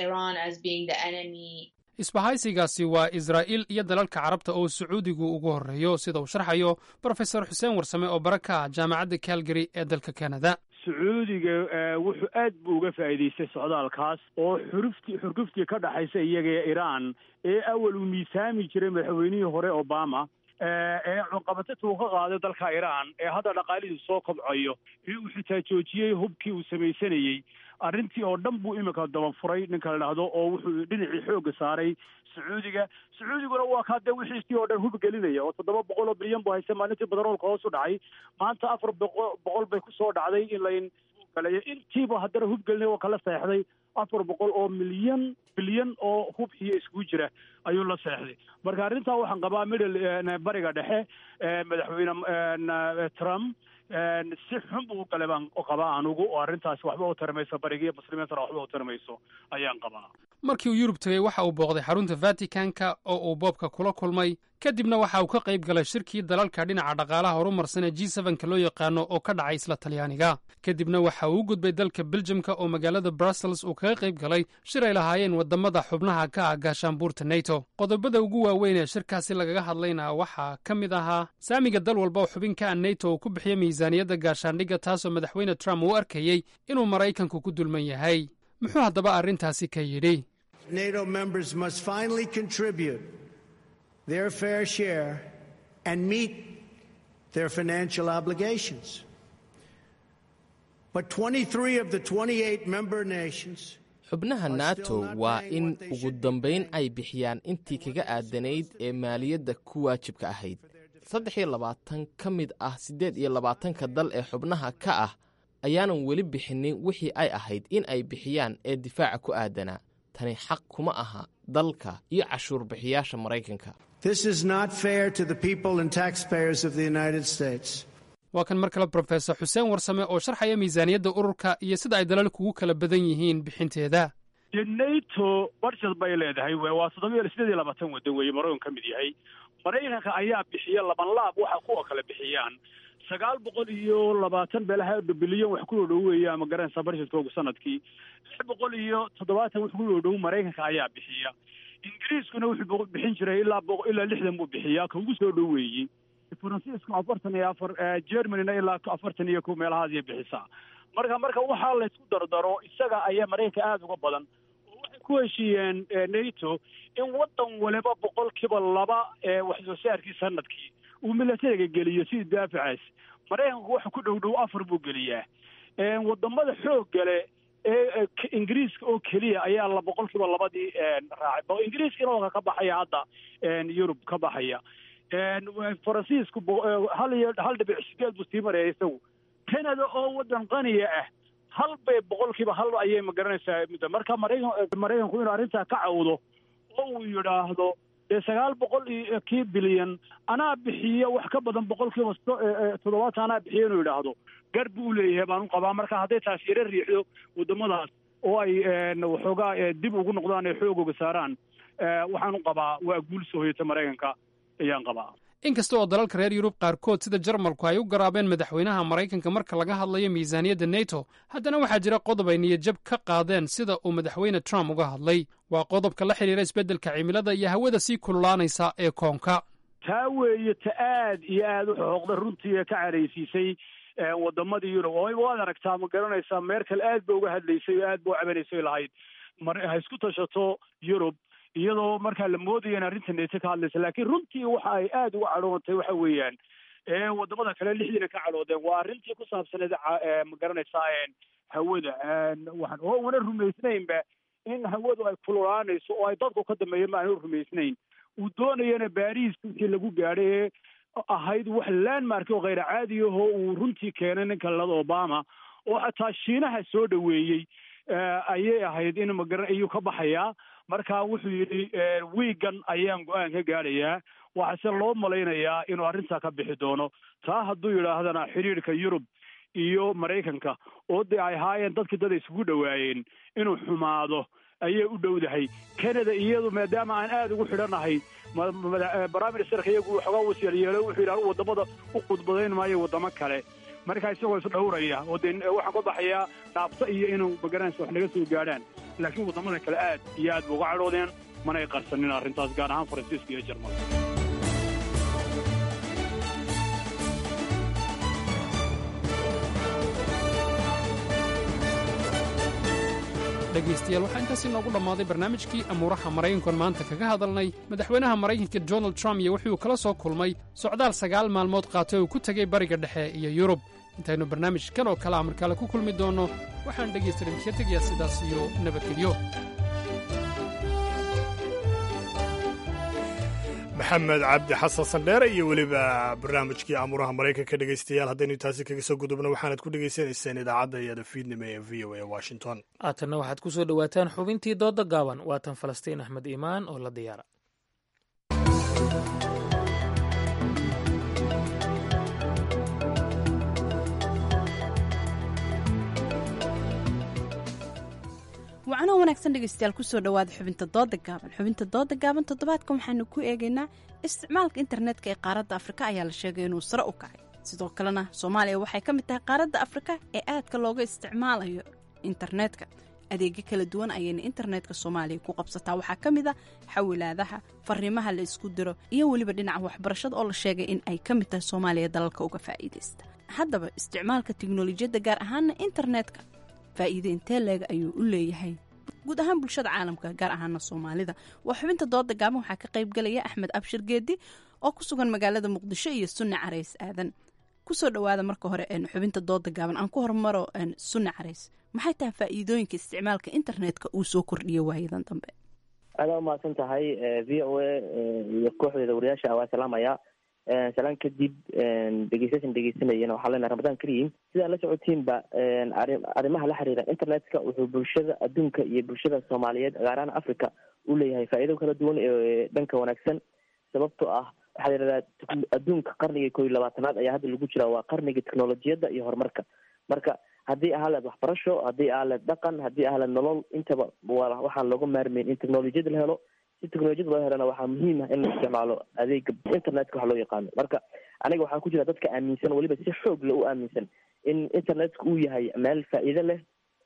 isbahaysigaasi waa israa'iil iyo dalalka carabta oo sacuudigu ugu horreeyo sida uu sharxayo brofesor xuseen warsame oo bara ka ah jaamacadda calgary ee dalka kanada sacuudiga wuxuu aad buu uga faa'iidaystay socdaalkaas oo xuruftii xurguftii ka dhaxaysa iyaga ee iiraan ee awal uu miisaami jiray madaxweynihii hore obama ee cunqabatada uu ka qaaday dalka iiraan ee hadda dhaqaalihiisu soo kobcayo ee uu xitaa joojiyey hubkii uu samaysanayey arrintii oo dhan buu iminka dabafuray ninka la dhahdo oo wuxuu dhinacii xoogga saaray sacuudiga sacuudiguna waa kaa dee wixiisii oo dhan hub gelinaya oo toddoba boqol oo bilyan buu haysta maalintii badaroolka hoos u dhacay maanta afar boqo boqol bay kusoo dhacday in layn galeeyo intiiba haddana hub gelinaya oo kala seexday afar boqol oo milyan bilyan oo hub iyo iskugu jira ayuu la seexday marka arrintaa waxaan qabaa middle bariga dhexe madaxweyne trump si xun buu u galay baan qabaa anugu oo arrintaasi waxba u tarmayso barigiiyo muslimiintana waxba u tarmayso ayaan qabaa markii uu yurub tegey waxa uu booqday xarunta vaticanka oo uu boobka kula kulmay kadibna waxa uu ka qayb galay shirkii dalalka dhinaca dhaqaalaha horumarsan ee g sevenka loo yaqaano oo ka dhacay isla talyaaniga kadibna waxa uu u gudbay dalka beljamka oo magaalada brussels uu kaga qayb galay shir ay lahaayeen wadamada xubnaha ka ah gaashaanbuurta neto qodobada ugu waaweyn ee shirkaasi lagaga hadlayna waxaa ka mid ahaa saamiga dal walba oo xubin ka ah neto uu ku bixiyo miisaaniyadda gaashaandhigga taasoo madaxweyne trump uu arkayey inuu maraykanku ku dulman yahay muxuu haddaba arrintaasi ka yidhi NATO members must finally contribute their fair share and meet their financial obligations. But 23 of the 28 member nations xubnaha nato waa in ugu dambayn ay bixiyaan intii kaga aadanayd ee maaliyadda ku waajibka ahayd saddex iyo labaatan ka mid ah siddeed iyo labaatanka dal ee xubnaha ka ah ayaanan weli bixinin wixii ay ahayd in ay bixiyaan ee difaaca ku aadanaa tani xaq kuma aha dalka iyo cashuur bixiyaasha maraykanka This is not fair to the people and taxpayers of the United States. waa kan mar kale brofesor xuseen warsame oo sharxaya miisaaniyadda ururka iyo sida ay dalalku ugu kala badan yihiin bixinteeda dee nato budget bay leedahay w waa toddoba iyo sideed iyo labaatan waddan weeye maraykan ka mid yahay maraykanka ayaa bixiya laban laab waxa kuwa kale bixiyaan sagaal boqol iyo labaatan beelaha bilyan wax ku dhow weeye ama garanaysa budgetkoogu sanadkii lix boqol iyo toddobaatan wax ku dhow maraykanka ayaa bixiya ingiriiskuna wuxuu bixin jiray ilaa ilaa lixdan buu bixiyaa ka ugu soo dhoweeyey faransiisku afartan iyo afar germanyna ilaa afartan iyo kow meelahaasay bixisaa marka marka waxaa laysku dardaro isaga ayaa maraykanka aada uga badan oo waxay ku heshiiyeen nato in waddan waliba boqolkiiba laba wax soo saarkii sanadkii uu milatariga geliyo sidii daafacaas maraykanku waxa ku dhow dhow afar buu geliyaa wadamada xoogga leh ee ingiriiska oo keliya ayaa la boqolkiiba labadii raacay ingiriiska inooga ka baxaya hadda yurub ka baxaya faransiisku hal iyo hal dhibic sideed buu sii maraya isagu canada oo waddan qaniya ah hal bay boqolkiiba hal ayay magaranaysaa muddo marka maraykan maraykanku inuu arrintaa ka cawdo oo uu yidhaahdo dee sagaal boqol iyo kii bilyan anaa bixiya wax ka badan boqolkiiba toddobaatan anaa bixiya inuu yidhaahdo gar buu leeyahay baan u qabaa marka hadday taas yaro riixdo waddamadaas oo ay waxoogaa dib ugu noqdaan ee xoogooga saaraan waxaan u qabaa waa guul soo hoyata maraykanka ayaan qabaa inkasta oo dalalka reer yurub qaarkood sida jarmalku ay u garaabeen madaxweynaha maraykanka marka laga hadlayo miisaaniyadda neto haddana waxaa jira qodob ay niyadjab ka qaadeen sida uu madaxweyne trump uga hadlay waa qodobka la xidhiira isbeddelka cimilada iyo hawada sii kululaanaysa ee koonka taa weeye ta aad iyo aad u xooqda runtii ee ka caraysiisay wadamadii yurub oo waad aragtaa ma garanaysaa meerkel aad ba uga hadlaysay oo aad ba u cabanaysay lahayd ha isku tashato yurub iyadoo markaa la moodaya in arrinta neto ka hadlaysa laakiin runtii waxa ay aada uga cadhoonatay waxa weeyaan wadamada kale lixdiina ka cadhoodeen waa arrintii ku saabsaneed ma garanaysaa hawada waxaan oo una rumaysnaynba in hawadu ay kululaanayso oo ay dadku ka dambeeya ma aanu rumaysnayn uu doonayana baariis wixii lagu gaadhay ee ahayd wax landmark oo khayr caadi ahoo uu runtii keenay ninka lada obama oo xataa shiinaha soo dhoweeyey ayay ahayd in magara ayuu ka baxayaa marka wuxuu yidhi wiigan ayaan go-aan ka gaadhayaa waxaase loo malaynayaa inuu arrintaa ka bixi doono taa hadduu yidhaahdana xidhiidhka yurub iyo maraykanka oo dee ay ahaayeen dadkii dad isugu dhowaayeen inuu xumaado ayay u dhowdahay canada iyadu maadaama aan aada ugu xidhanahay prime ministerka iyagu waxoogaa wasiil yeelo wuxuu yidhi anu waddamada u khudbadayn maayo waddamo kale markaa isagoo isdhowraya oo dee waxaan ka baxayaa dhaabto iyo inuu magaranaysa wax naga soo gaadhaan laakiin waddamada kale aad iyo aad ba uga cadhoodeen manay qarsanin arrintaas gaar ahaan faransiiska iyo jarmalka dhegaystayaal waxaa intaas inoogu dhammaaday barnaamijkii amuuraha maraykankoon maanta kaga hadalnay madaxweynaha maraykanka donald trump iyo wuxuu kala soo kulmay socdaal sagaal maalmood qaatay oo ku tegey bariga dhexe iyo yurub intaynu barnaamijkan oo kale amarkaale ku kulmi doonno waxaan dhegaystadan ka tegayaa sidaas iyo nabadgelyo maxamed cabdi xasan sandheere iyo weliba barnaamijkii amuuraha maraykanka dhegaystayaal haddaynu taasi kaga soo gudubno waxaanad ku dhegaysanayseen idaacadda iyada fiidnimo ee v o a washington haatanna waxaad ku soo dhowaataan xubintii dooda gaaban waatan falastiin axmed iimaan oo la diyaara wacno wanaagsan dhegeystayaal kusoo dhawaada xubinta dooda gaaban xubinta dooda gaaban toddobaadkan waxaanu ku eegaynaa isticmaalka internetka ee qaaradda afrika ayaa la sheegay inuu sare u kacay sidoo kalena soomaaliya waxay ka mid tahay qaaradda afrika ee aadka looga isticmaalayo internetka adeegyo kala duwan ayayna internetka soomaaliya ku qabsataa waxaa ka mid a xawilaadaha fariimaha la isku diro iyo weliba dhinaca waxbarashada oo la sheegay in ay ka mid tahay soomaaliya dalalka uga faa'iidaysta haddaba isticmaalka tiknolojiyadda gaar ahaana internetka faa'iide intee leega ayuu u leeyahay guud ahaan bulshada caalamka gaar ahaana soomaalida waa xubinta dooda gaaban waxaa ka qayb galaya axmed abshir geedi oo ku sugan magaalada muqdisho iyo sunne carays aadan kusoo dhawaada marka hore xubinta dooda gaaban aan ku hormaro sunne carays maxay tahay faa'iidooyinka isticmaalka internetka uu soo kordhiyo waayadan dambe aada umahadsan tahay v o a iyo kooxdeeda wariyaasha waa salaamaya salaan kadib dhegeystayaashan dhegeysanayana waxaa leenahay ramadaan kariim sidaa la socotiinba arrimaha la xiriira internetka wuxuu bulshada adduunka iyo bulshada soomaaliyeed gaar ahaan africa u leeyahay faa'iido kala duwan ee dhanka wanaagsan sababtoo ah waxaa la yidhahdaa adduunka qarniga koo iyo labaatanaad ayaa hadda lagu jiraa waa qarniga technolojiyadda iyo horumarka marka haddii ahaleed waxbarasho haddii ahaleed dhaqan haddii ahaleed nolol intaba waxaan looga maarmayn in technolojiyada la helo si technolojiyada loo helana waxaa muhiim ah in la isticmaalo adeega internetka waxa loo yaqaano marka aniga waxaan ku jira dadka aaminsan weliba si xoog le u aaminsan in internetka uu yahay meel faa'iido leh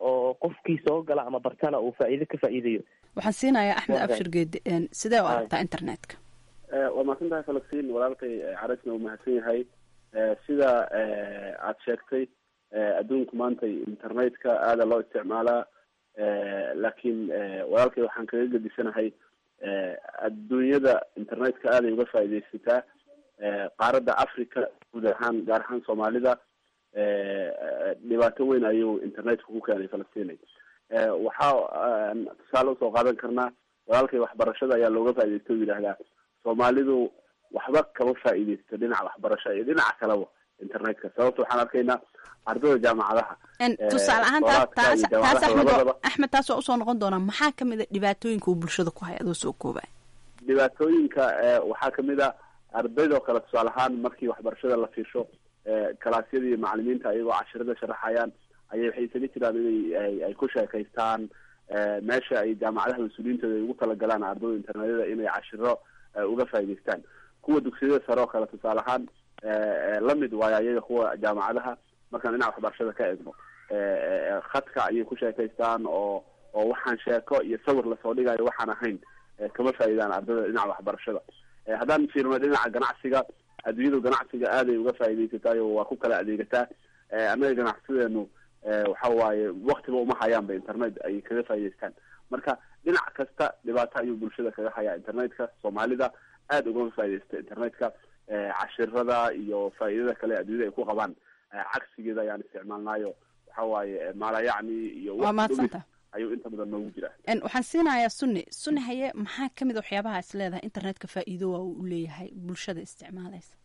oo qofkii soo gala ama bartana uu faa'iido ka faa'iidayo waxaan siinayaa axmed Waa abshir geedi een, sidee u aragtaa internetka waa mahadsan tahay falastiin walaalkay eh, carisna uu mahadsan yahay Eh, sida eh, aad sheegtay eh, adduunku maanta internetka aada loo isticmaalaa Eh, laakiin eh, walaalkay waxaan kaga gedisanahay eh, adduunyada internetka aaday uga faa'iidaysataa Eh, qaaradda africa guud ahaan gaar ahaan soomaalida eh, eh, dhibaato weyn ayuu internetka ku keenay falastinay Eh, waxaa aan tusaale usoo qaadan karnaa walaalkay waxbarashada ayaa looga faa'iidaysta u yidhaahdaa soomaalidu waxba kama faa'iidaysto dhinaca waxbarasho iyo dhinaca kaleba internetka sababta waxaan arkaynaa ardada jaamacadaha Een, eh, tusaale ahaan taas dooraadka taas iyo taas jaamacadaha axmed labadaba oo- axmed taas waa usoo noqon doonaa maxaa ka mid a dhibaatooyinka uu bulshada ku haya adoo soo koobaya dhibaatooyinka eh, waxaa kamid a ardaydoo kale tusaale ahaan markii waxbarashada la fiirsho eh, kalaasyada iyo macalimiinta ayagoo cashirada sharaxayaan ayay waxay isaga jiraan inay ay- ay ku sheekaystaan eh, meesha ay jaamacadaha mas-uuliyiintooda ay ugu talagalaan ardayda internetyada inay cashiro eh, uga faa'iidaystaan kuwa dugsiyada sare oo kale tusaale ahaan eh, eh, lamid waayo ayaga kuwa jaamacadaha markaan dhinaca waxbarashada ka eegno Eh, eh, khadka ayay ku sheekaystaan oo oo waxaan sheeko iyo sawir lasoo dhigayo waxaan ahayn eh, kama faa'iidaan ardayda dhinaca waxbarashada Eh, haddaan fiirno dhinaca ganacsiga adduunyadu ganacsiga aaday uga faa'iidaysataayo waa ku kala adeegataa Eh, annaga ganacsideenu eh, waxa waaye waktiba uma hayaanba internet ay kaga faa'iidaystaan marka dhinac kasta dhibaato ayuu bulshada kaga hayaa internetka soomaalida aada ugama faa'iidaysta internetka Eh, cashirada iyo faa'iidada kale adduunyada ay ku qabaan eh, cagsigeeda ayaan isticmaalnaayo waxa waaye eh, maalayacni iyo Waa wax mahadsantahay. dhumis ayuu inta badan noogu jiraa Een, waxaan siinayaa sunni sunni haye maxaa ka mid a waxyaabaha is leedahay internetka faa'iido waa uu u leeyahay bulshada isticmaalaysa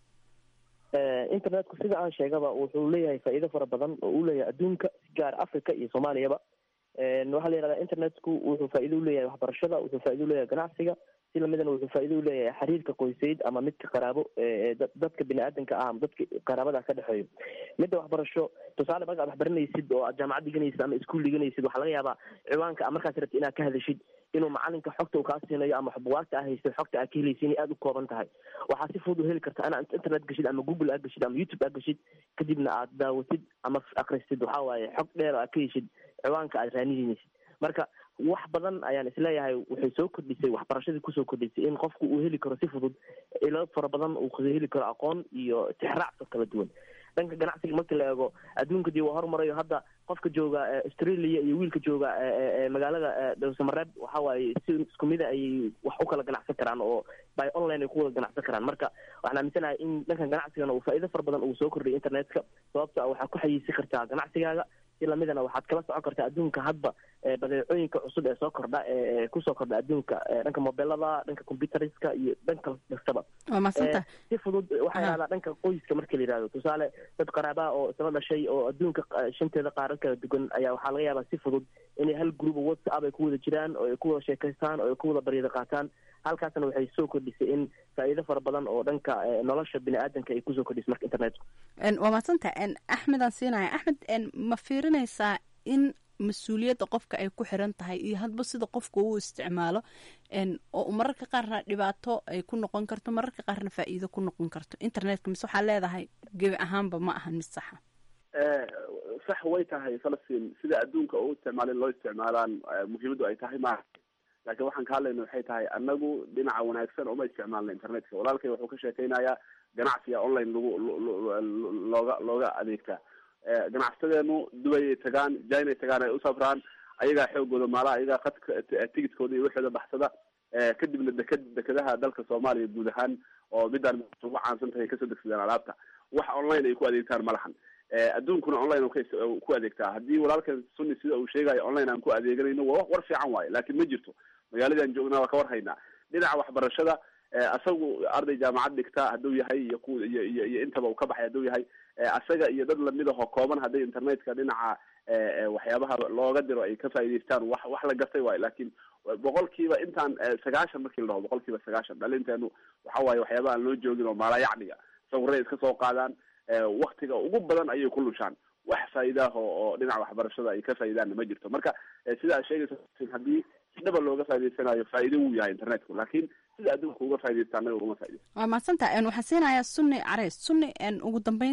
Eh, internetku sida aan sheegaba wuxuu leeyahay faa'iido fara badan oo uu leeyahay adduunka si gaar africa iyo soomaaliyaba En, waxaa la yidhahdaa internetku wuxuu faa'iido u leeyahay waxbarashada wuxuu faa'iido u leeyahay ganacsiga si lamidana wuxuu faa'iido u leeyahay xiriirka qoysayd ama midka qaraabo ee dad- dadka bini aadanka ah ama dadka qaraabada ka dhexeeyo midda waxbarasho tusaale marka aad wax baranaysid oo aad jaamacad dhiganaysid ama iskuul dhiganaysid waxaa laga yaabaa ciwaanka a markaas rabtid inaad ka hadashid inuu macalinka xogta uu kaa siinayo ama bugaagta aa haystay xogta aad ka helaysa inay aada u kooban tahay waxaa si fudud u heli karta inaad internet gashid ama google aad gashid ama youtube aad gashid kadibna aad daawatid ama akristid waxaa waaye xog dheer oo aad ka heshid ciwaanka aad raanihinaysid marka wax badan ayaan isleeyahay waxay soo kordhisay waxbarashadii kusoo kordhisay in qofku uu heli karo si fudud ilo fara badan uu heli karo aqoon iyo tixraacso kala duwan dhanka ganacsiga marka la eego adduunka dii waa horumarayo hadda qofka jooga eh, australia iyo wiilka jooga eh, eh, eh, magaalada eh, dhowsamareeb waxa waaye si isku mida ayay wax u kala ganacsan karaan oo by online ay ku wada ganacsan karaan marka waxaan aaminsanahay in dhankan ganacsigana uu faa'iido fara badan uu soo kordhiyay internetka sababto ah waxaad ku xayiisi kartaa ganacsigaaga si lamidana waxaad kala socon kartaa adduunka hadba eh, badeecooyinka cusub ee soo kordha ee ee kusoo kordha adduunka eh, dhanka mobilada dhanka computeriska iyo dhanka kastaba waa mahadsantahay Eh, si fudud waxaa yidhahdaa dhanka qoyska marka la yidhahdo tusaale dad qaraabaha oo isla dhashay oo adduunka qa- shanteeda qaarad kala duwan ayaa waxaa laga yaabaa si fudud inay hal group oo whatsapp ay ku wada jiraan oo ay ku wada sheekaystaan oo ay ku wada baryada qaataan halkaasna waxay soo kordhisay in faa'iido fara badan oo dhanka eh, nolosha bini aadanka ay kusoo kordhisay marka internetku Een, waa mahadsantahay Een, axmedaan siinaya axmed een, ma fiirinaysaa in mas-uuliyadda qofka ay ku xiran tahay iyo hadba sida qofka uu isticmaalo een, oo mararka qaarna dhibaato ay ku noqon karto mararka qaarna faa'iido ku noqon karto internetka mise waxaa leedahay gebi ahaanba ma ahan mid saxa Eh, sax way tahay falastiin sida adduunka u isticmaala in loo isticmaalaan eh, muhiimaddu ay tahay maaha laakiin waxaan ka hadlayna waxay tahay anagu dhinaca wanaagsan uma isticmaalna internetka walaalkay wuxuu ka sheekeynayaa ganacsiga online lagu lo- lo- lo- looga looga adeegtaa Eh, ganacsadeenu dubayay tagaan jinay tagaan ay u safraan ayagaa xoogooda maala ayagaa khadka t- tigidkooda iyo waxooda baxsada Eh, kadibna deked dekedaha dalka soomaaliya guud ahaan oo midaan ugu caansan tahay kasoo degsadaan alaabta wax online ay ku adeegtaan ma lahan Eh, adduunkuna online uu ka is- uu ku adeegtaa haddii walaalkan sunni sida uu sheegayo online aan ku adeeganayno waa wax war fiican waaye laakiin ma jirto magaaladaan joognaa waa ka war haynaa dhinaca waxbarashada eh, asagu arday jaamacad dhigta hadduu yahay iyo ku iyo iyo iyo intaba uu ka baxay hadduu yahay eh, asaga iyo dad lamid ahoo kooban hadday internetka dhinaca eh, eh, waxyaabaha looga diro ay ka faa'iidaystaan wax wax la gartay waayo laakiin boqolkiiba intaan eh, sagaashan markii la dhaho boqolkiiba sagaashan dhalinteenu waxa waaye waxyaabaha aan loo joogin oo maalayacniga sawiray iska soo qaadaan eh, waktiga ugu badan ayay ku lushaan wax faa'iidaah oo oo dhinaca waxbarashada ay ka faa'iidaanna ma jirto marka eh, sida aad sheegaysa haddii si dhaba looga faa'iidaysanayo faa'iido wuu yahay internetku laakiin sida adduunka uga faa'iidaysta annaga ugama faa'iidaysto waa mahadsantahay Een, waxaan siinayaa sunni careys sunni een, ugu dambeyntii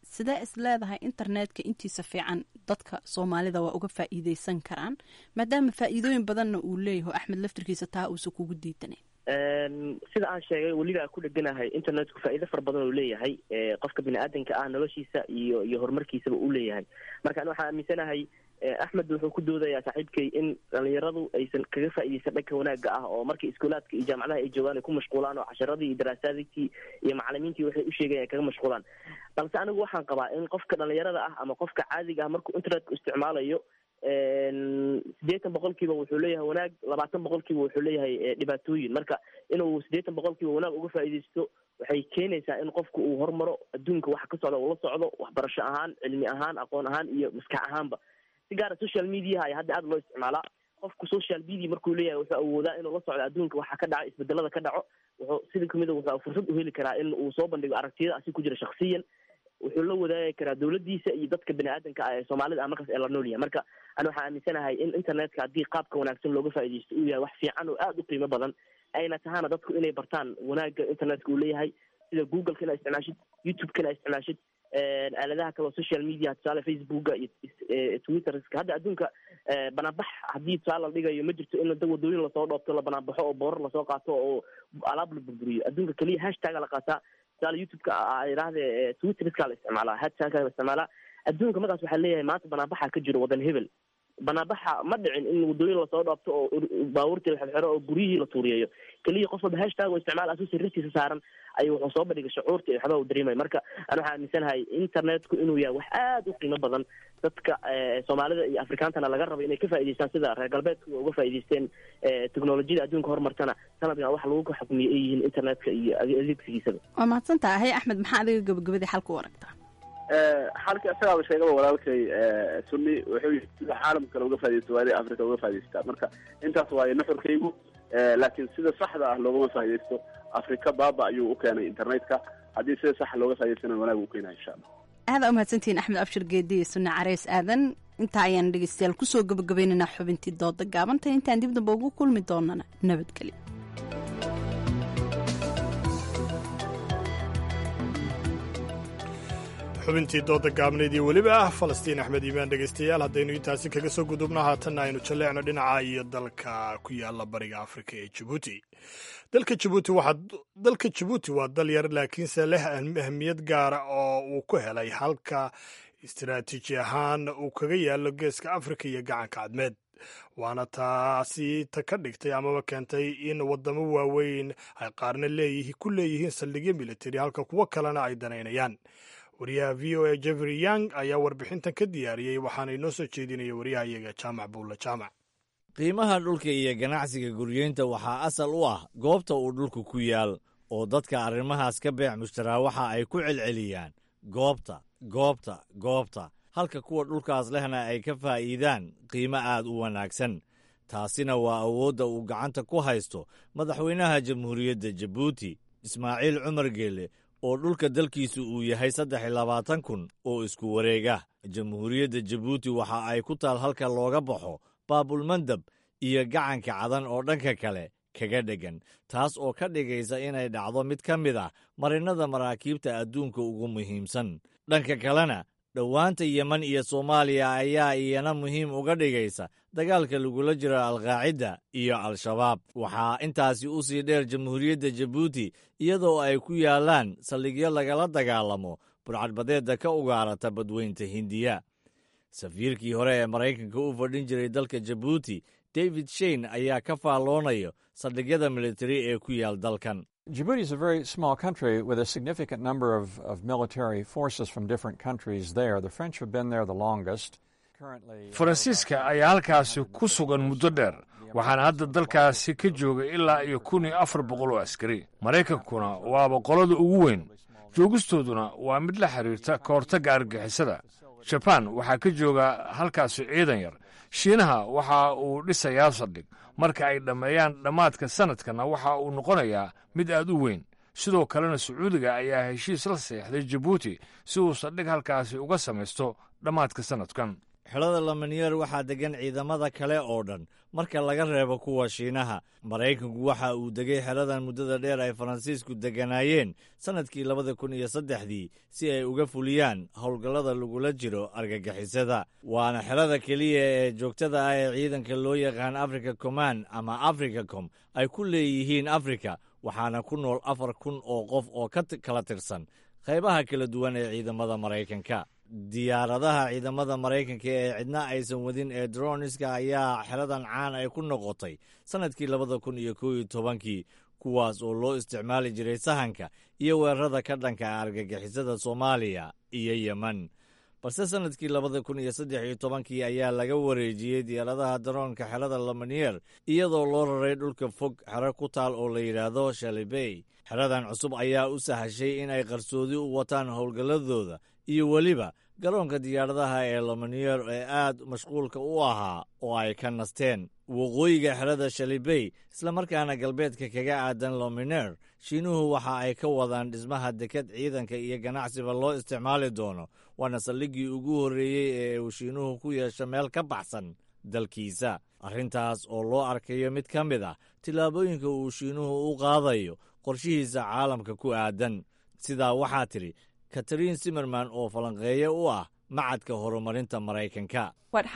sidee is leedahay internetka intiisa fiican dadka soomaalida waa uga faa'iideysan karaan maadaama faa'iidooyin badanna uu leeyaho axmed laftirkiisa taa uusan kugu diidanayn sida aan sheegay weliba aan ku dheganahay internetku faa'iido fara badan oo leeyahay qofka bini aadanka ah noloshiisa iyo iyo horumarkiisaba uu leeyahay marka ani waxaan aaminsanahay axmed wuxuu ku doodayaa saaxiibkay in dhalinyaradu aysan kaga faa'iideysan dhanka wanaagga ah oo markii iskuulaadka iyo jaamacadaha ay joogaan ay ku mashquulaan oo casharadii iyo daraasaadkii iyo macalimiintii waxay u sheegayan ay kaga mashquulaan balse anigu waxaan qabaa in qofka dhalinyarada ah ama qofka caadiga ah markuu internetka isticmaalayo siddeetan boqolkiiba wuxuu leeyahay wanaag labaatan boqolkiiba wuxuu leeyahay dhibaatooyin marka inuu siddeetan boqolkiiba wanaag uga faa'iideysto waxay keenaysaa in qofku uu hormaro adduunka waxa ka socda uu la socdo waxbarasho ahaan cilmi ahaan aqoon ahaan iyo maskax ahaanba si gaara social mediaha ayaa hadda aad loo isticmaalaa qofku social media markuu leeyahay wuxuu awoodaa inuu la socdo adduunka waxa ka dhaca isbedelada ka dhaco wuxuu sida kamid a wuxuu fursad u heli karaa in uu soo bandhigo aragtiyada asi ku jira shaksiyan wuxuu la wadaagi karaa dowladdiisa iyo dadka bini aadanka ah ee soomaalida ah markaas ee la nool yahay marka ani waxaan aaminsanahay in internetka haddii qaabka wanaagsan looga faa'iideysto uu yahay wax fiican oo aada u qiimo badan ayna tahaana dadku inay bartaan wanaagga internetka uu leeyahay sida googleka inaa isticmaashid youtube-ka inaa isticmaashid aaladaha kale oo social media tusaale facebooka iyo twitterska hadda adduunka banaanbax haddii tusaale la dhigayo ma jirto in da wadooyin lasoo dhoobto la banaanbaxo oo boorar lasoo qaato oo alaab la burburiyo adduunka keliya hashtaga la qaataa tusaale youtube-ka idhaahde twitterska la isticmaalaa hashtagka la isticmaalaa adduunka markaas waxaa leeyahay maanta banaanbaxa ka jiro wadan hebel banaanbaxa ma dhicin in wadooyin lasoo dhoobto oo baabuurtii la xirxiro oo guryihii la tuuriyeeyo keliya qof walba hashtag oo isticmaal asuu sirristiisa saaran ayuu wuxuu soo bandhigay shucuurta iyo waxbaa u dareemaya marka ani waxaa aaminsanahay internetku inuu yahay wax aada u qiimo badan dadka soomaalida iyo afrikaantana laga rabo inay ka faa'ideystaan sida reer galbeedku uga faa'ideysteen teknolojiyada adduunka horumartana sanadkan wax lagu xukmiyo ay yihiin internetka iyo adeegsigiisaba waa mahadsan tahay axmed maxaa adiga gabagabadii xalka u aragtaa xalka isagaaba sheegaba walaalkay sunni wuxuu yii sida caalamka kale uga faa'ideysto waa inay africa uga faa'ideystaa marka intaas waaye nuxurkaygu laakiin sida saxda ah loogama faa'iideysto africa baaba ayuu u keenay internetka haddii sida sax looga faa'ideystana wanaag u keenaya insha allah aada u mahadsantihiin axmed abshir geedi iyo sunne careys aadan intaa ayaan dhegeystayaal kusoo gabagabaynaynaa xubintii dooda gaabanta intaan dib damba ugu kulmi doonana nabadgelyo xubintii dooda gaabneed iyo weliba ah falastiin axmed iimaan dhegaystayaal haddaynu intaasi kaga soo gudubno haatanna aynu jalleecno dhinaca iyo dalka ku yaala bariga afrika ee jabuuti dalka jabuuti waxaa dalka jabuuti waa dal yar laakiinse leh ahmiyad gaara oo uu ku helay halka istiraatiiji ahaan uu kaga yaalo geeska afrika iyo gacanka cadmeed waana taasi ta ka dhigtay amaba keentay in waddamo waaweyn ay qaarna leeyihi ku leeyihiin saldhigyo militari halka kuwo kalena ay danaynayaan wariyaha v o a jeffrey young ayaa warbixintan ka diyaariyey waxaana inoo soo jeedinaya waryahayaga jaamac buulla jaamac qiimaha dhulka iyo ganacsiga guryeynta waxaa asal u ah goobta uu dhulku ku yaal oo dadka arrimahaas ka beec mushtaraa waxa ay ku celceliyaan goobta goobta goobta halka kuwa dhulkaas lehna ay ka faa'iidaan qiimo aad u wanaagsan taasina waa awoodda uu gacanta ku haysto madaxweynaha jamhuuriyadda jabuuti ismaaciil cumar geele oo dhulka dalkiisu uu yahay saddex iyo labaatan kun oo isku wareega jamhuuriyadda jabuuti waxa ay ku taal halka looga baxo baabulmandab iyo gacanka cadan oo dhanka kale kaga dheggan taas oo ka dhigaysa inay dhacdo mid ka mid ah marinnada maraakiibta adduunka ugu muhiimsan dhanka kalena dhowaanta yemen iyo soomaaliya ayaa iyana muhiim uga dhigaysa dagaalka lagula jiro alqaacidda iyo al-shabaab waxaa intaasi u sii dheer jamhuuriyadda jabuuti iyadoo ay ku yaallaan saldhigyo lagala dagaalamo burcadbadeedda ka ugaarata badweynta hindiya safiirkii hore ee maraykanka u fadhin jiray dalka jabuuti david shein ayaa ka faalloonayo saldhigyada militari ee ku yaal dalkan Djibouti is a very small country with a significant number of, of military forces from different countries there. The French have been there the longest. faransiiska ayaa halkaasi ku sugan muddo dheer waxaana hadda dalkaasi ka jooga ilaa iyo kun iyo afar boqol oo askari maraykankuna waaba qolada ugu weyn joogistooduna waa mid la xiriirta ka hortagga argagixisada jabaan waxaa ka jooga halkaasi ciidan yar shiinaha waxa uu dhisayaa saldhig marka ay dhammeeyaan dhammaadka sannadkana waxa uu noqonayaa mid aad u weyn sidoo kalena sacuudiga ayaa heshiis la seexday jabuuti si uu saldhig halkaasi uga samaysto dhammaadka sannadkan xerada lamaniyer waxaa deggan ciidamada kale oo dhan marka laga reebo kuwa shiinaha maraykanku waxa uu degay xeradan muddada dheer ay faransiisku degganaayeen sannadkii labada kun iyo saddexdii si ay uga fuliyaan howlgallada lagula jiro argagixisada waana xerada keliya ee joogtada ah ee ciidanka loo yaqaan africa command ama africacom ay ku leeyihiin afrika waxaana ku nool afar kun oo qof oo ka kala tirsan qaybaha kala duwan ee ciidamada maraykanka diyaaradaha ciidamada maraykanka ee cidna aysan wadin ee droniska ayaa xeradan caan ay ku noqotay sannadkii labada kun iyo kow iyo tobankii kuwaas oo loo isticmaali jiray sahanka iyo weerarada ka dhanka ah argagixisada soomaaliya iyo yemen balse sannadkii labada kun iyo saddex iyo tobankii ayaa laga wareejiyey diyaaradaha daroonka xerada lamaniyer iyadoo loo raray dhulka fog xero ku taal oo la yidhaahdo shalibey xeradan cusub ayaa u sahashay in ay qarsoodi u wataan howlgalladooda iyo weliba garoonka diyaaradaha ee lamaniyer ee aad mashquulka u ahaa oo ay ka nasteen waqooyiga xerada shalibey islamarkaana galbeedka kaga aadan lominer shiinuhu waxa ay ka wadaan dhismaha deked ciidanka iyo ganacsiba loo isticmaali doono waana saldhiggii ugu horreeyey ee uu shiinuhu ku yeesho meel ka baxsan dalkiisa arrintaas oo loo arkayo mid ka mid ah tillaabooyinka uu shiinuhu u qaadayo qorshihiisa caalamka ku aadan sidaa waxaa tidhi katariin simerman oo falanqeeye u ah macadka horumarinta maraykanka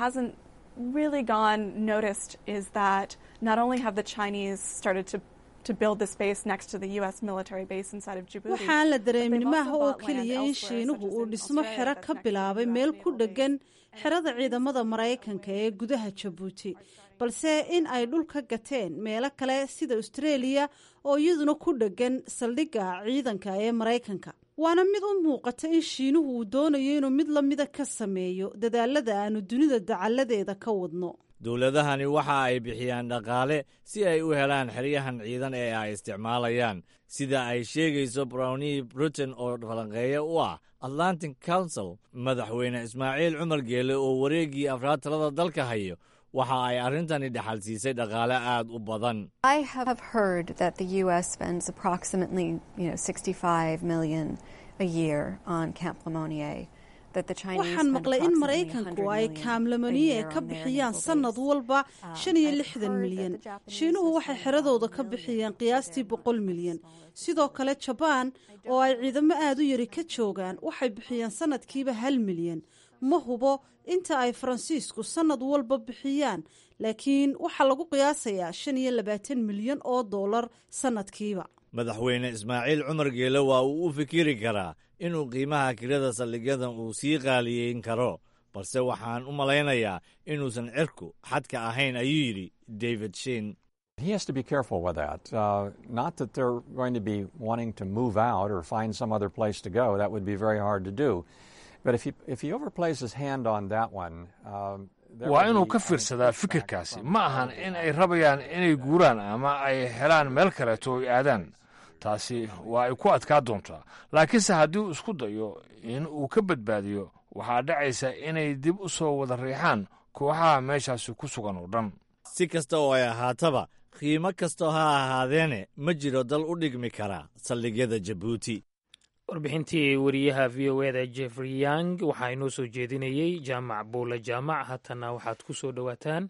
really gone noticed is that not only have the Chinese started to to build this base next to the U.S. military base inside of Djibouti. waxaan la dareemin maaha oo keliya in shiinuhu uu dhismo xero ka bilaabay meel ku dheggan xerada ciidamada maraykanka ee gudaha jabuuti balse in ay dhul ka gateen meelo kale sida australia oo iyaduna ku dheggan saldhigga ciidanka ee maraykanka waana mid u muuqata in shiinuhu uu doonayo inuu mid la mida ka sameeyo dadaalada aanu dunida dacalladeeda ka wadno dowladahani waxa ay bixiyaan dhaqaale si ay u helaan xeryahan ciidan ee ay isticmaalayaan sida ay sheegayso brownie britain oo falanqeeye u ah atlantic council madaxweyne ismaaciil cumar geele oo wareeggii afraad talada dalka hayo waxa ay arrintani dhaxal siisay dhaqaale aad u badan I have heard that the U.S. spends approximately, you know, 65 million a year on Camp Lemonnier. That the Chinese waxaan spend maqlay in approximately maraykanku 100 ay million kaamlamaniye a year ka on their bixiyaan naval sannad bases. walba shan iyo I've lixdan heard milyan that the Japanese shiinuhu waxay xeradooda ka bixiyeen qiyaastii boqol milyan sidoo kale jabaan oo ay ciidamo aad u yari ka joogaan waxay bixiyeen sannadkiiba hal milyan ma hubo inta ay faransiisku sannad walba bixiyaan laakiin waxaa lagu qiyaasayaa shan iyo labaatan milyan oo dollar sannadkiiba madaxweyne ismaaciil cumar geele waa uu u fikiri karaa inuu qiimaha kirada saldhigyadan uu sii qaaliyeyn karo balse waxaan u malaynayaa inuusan cirku xadka ahayn ayuu yidhi david shin He has to be careful with that. Uh, not that they're going to be wanting to move out or find some other place to go. That would be very hard to do. But if he, if he overplays his hand on that one, um, there waa will inuu be ka fiirsadaa fikirkaasi ma ahan in ay rabayaan inay guuraan ama ay helaan meel kaleeto ay aadaan taasi waa ay ku adkaa doontaa laakiinse haddii uu isku dayo in uu ka badbaadiyo waxaa dhacaysa inay dib u soo wada riixaan kooxaha meeshaasi ku sugan oo dhan si kasta oo ay ahaataba qiimo kastoo ha ahaadeene ma jiro dal u dhigmi kara saldhigyada jabuuti warbixintii wariyaha v o eda jeffrey yang waxaa inoo soo jeedinayey jaamac buula jaamac haatana waxaad ku soo dhowaataan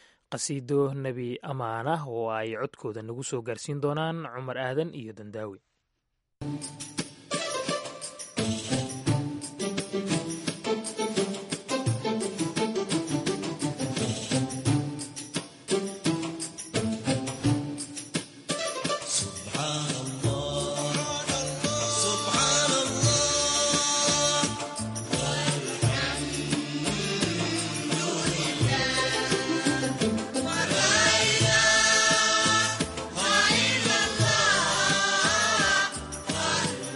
qasiido nebi ammaan ah oo ay codkooda nagu soo gaarsiin doonaan cumar aadan iyo dandaawi سبحان الله سبحان الله والحمد لله ولا إله إلا الله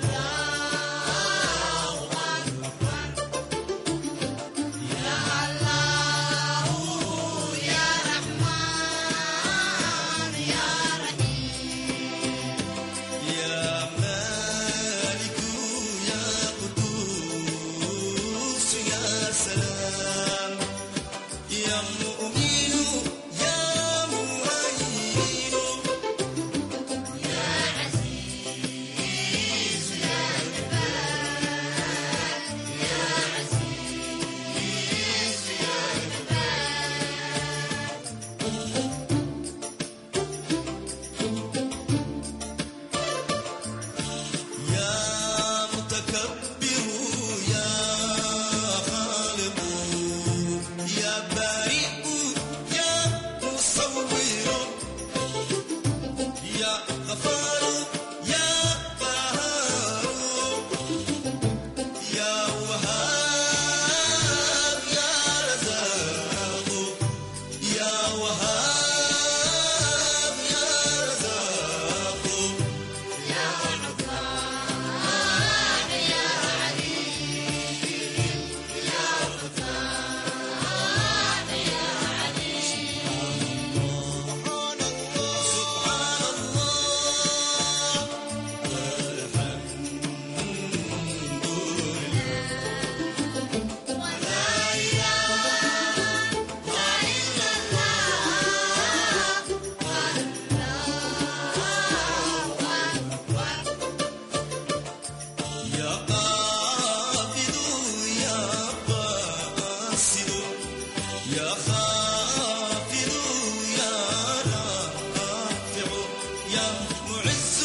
يا معز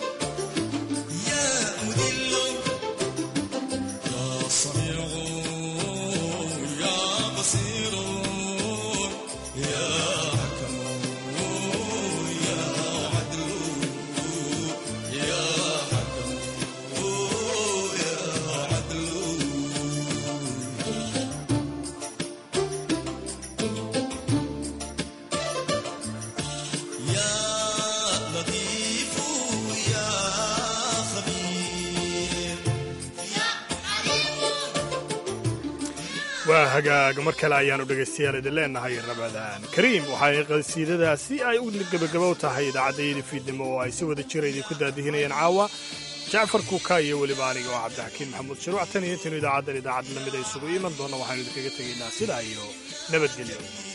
يا مذل يا سميع يا بصير يا حكم يا عدل يا حكم يا عدل يا لطيف يا خبير waa hagaag mar kale ayaanu dhegaystayaal idin leenahay rabadaan kariim waxay qasiidadaasi ay u gebagabow tahay idaacaddayadii fiidnimo oo ay si wada jira idinku daadihinayeen caawa jacfar kuuka iyo weliba aniga oo cabdixakiin maxamuud shiruuc tan iyo intaynu idaacaddan idaacad lamid ay isugu iman doonna waxaanu idinkaga tegaynaa sidaa iyo nabadgelyo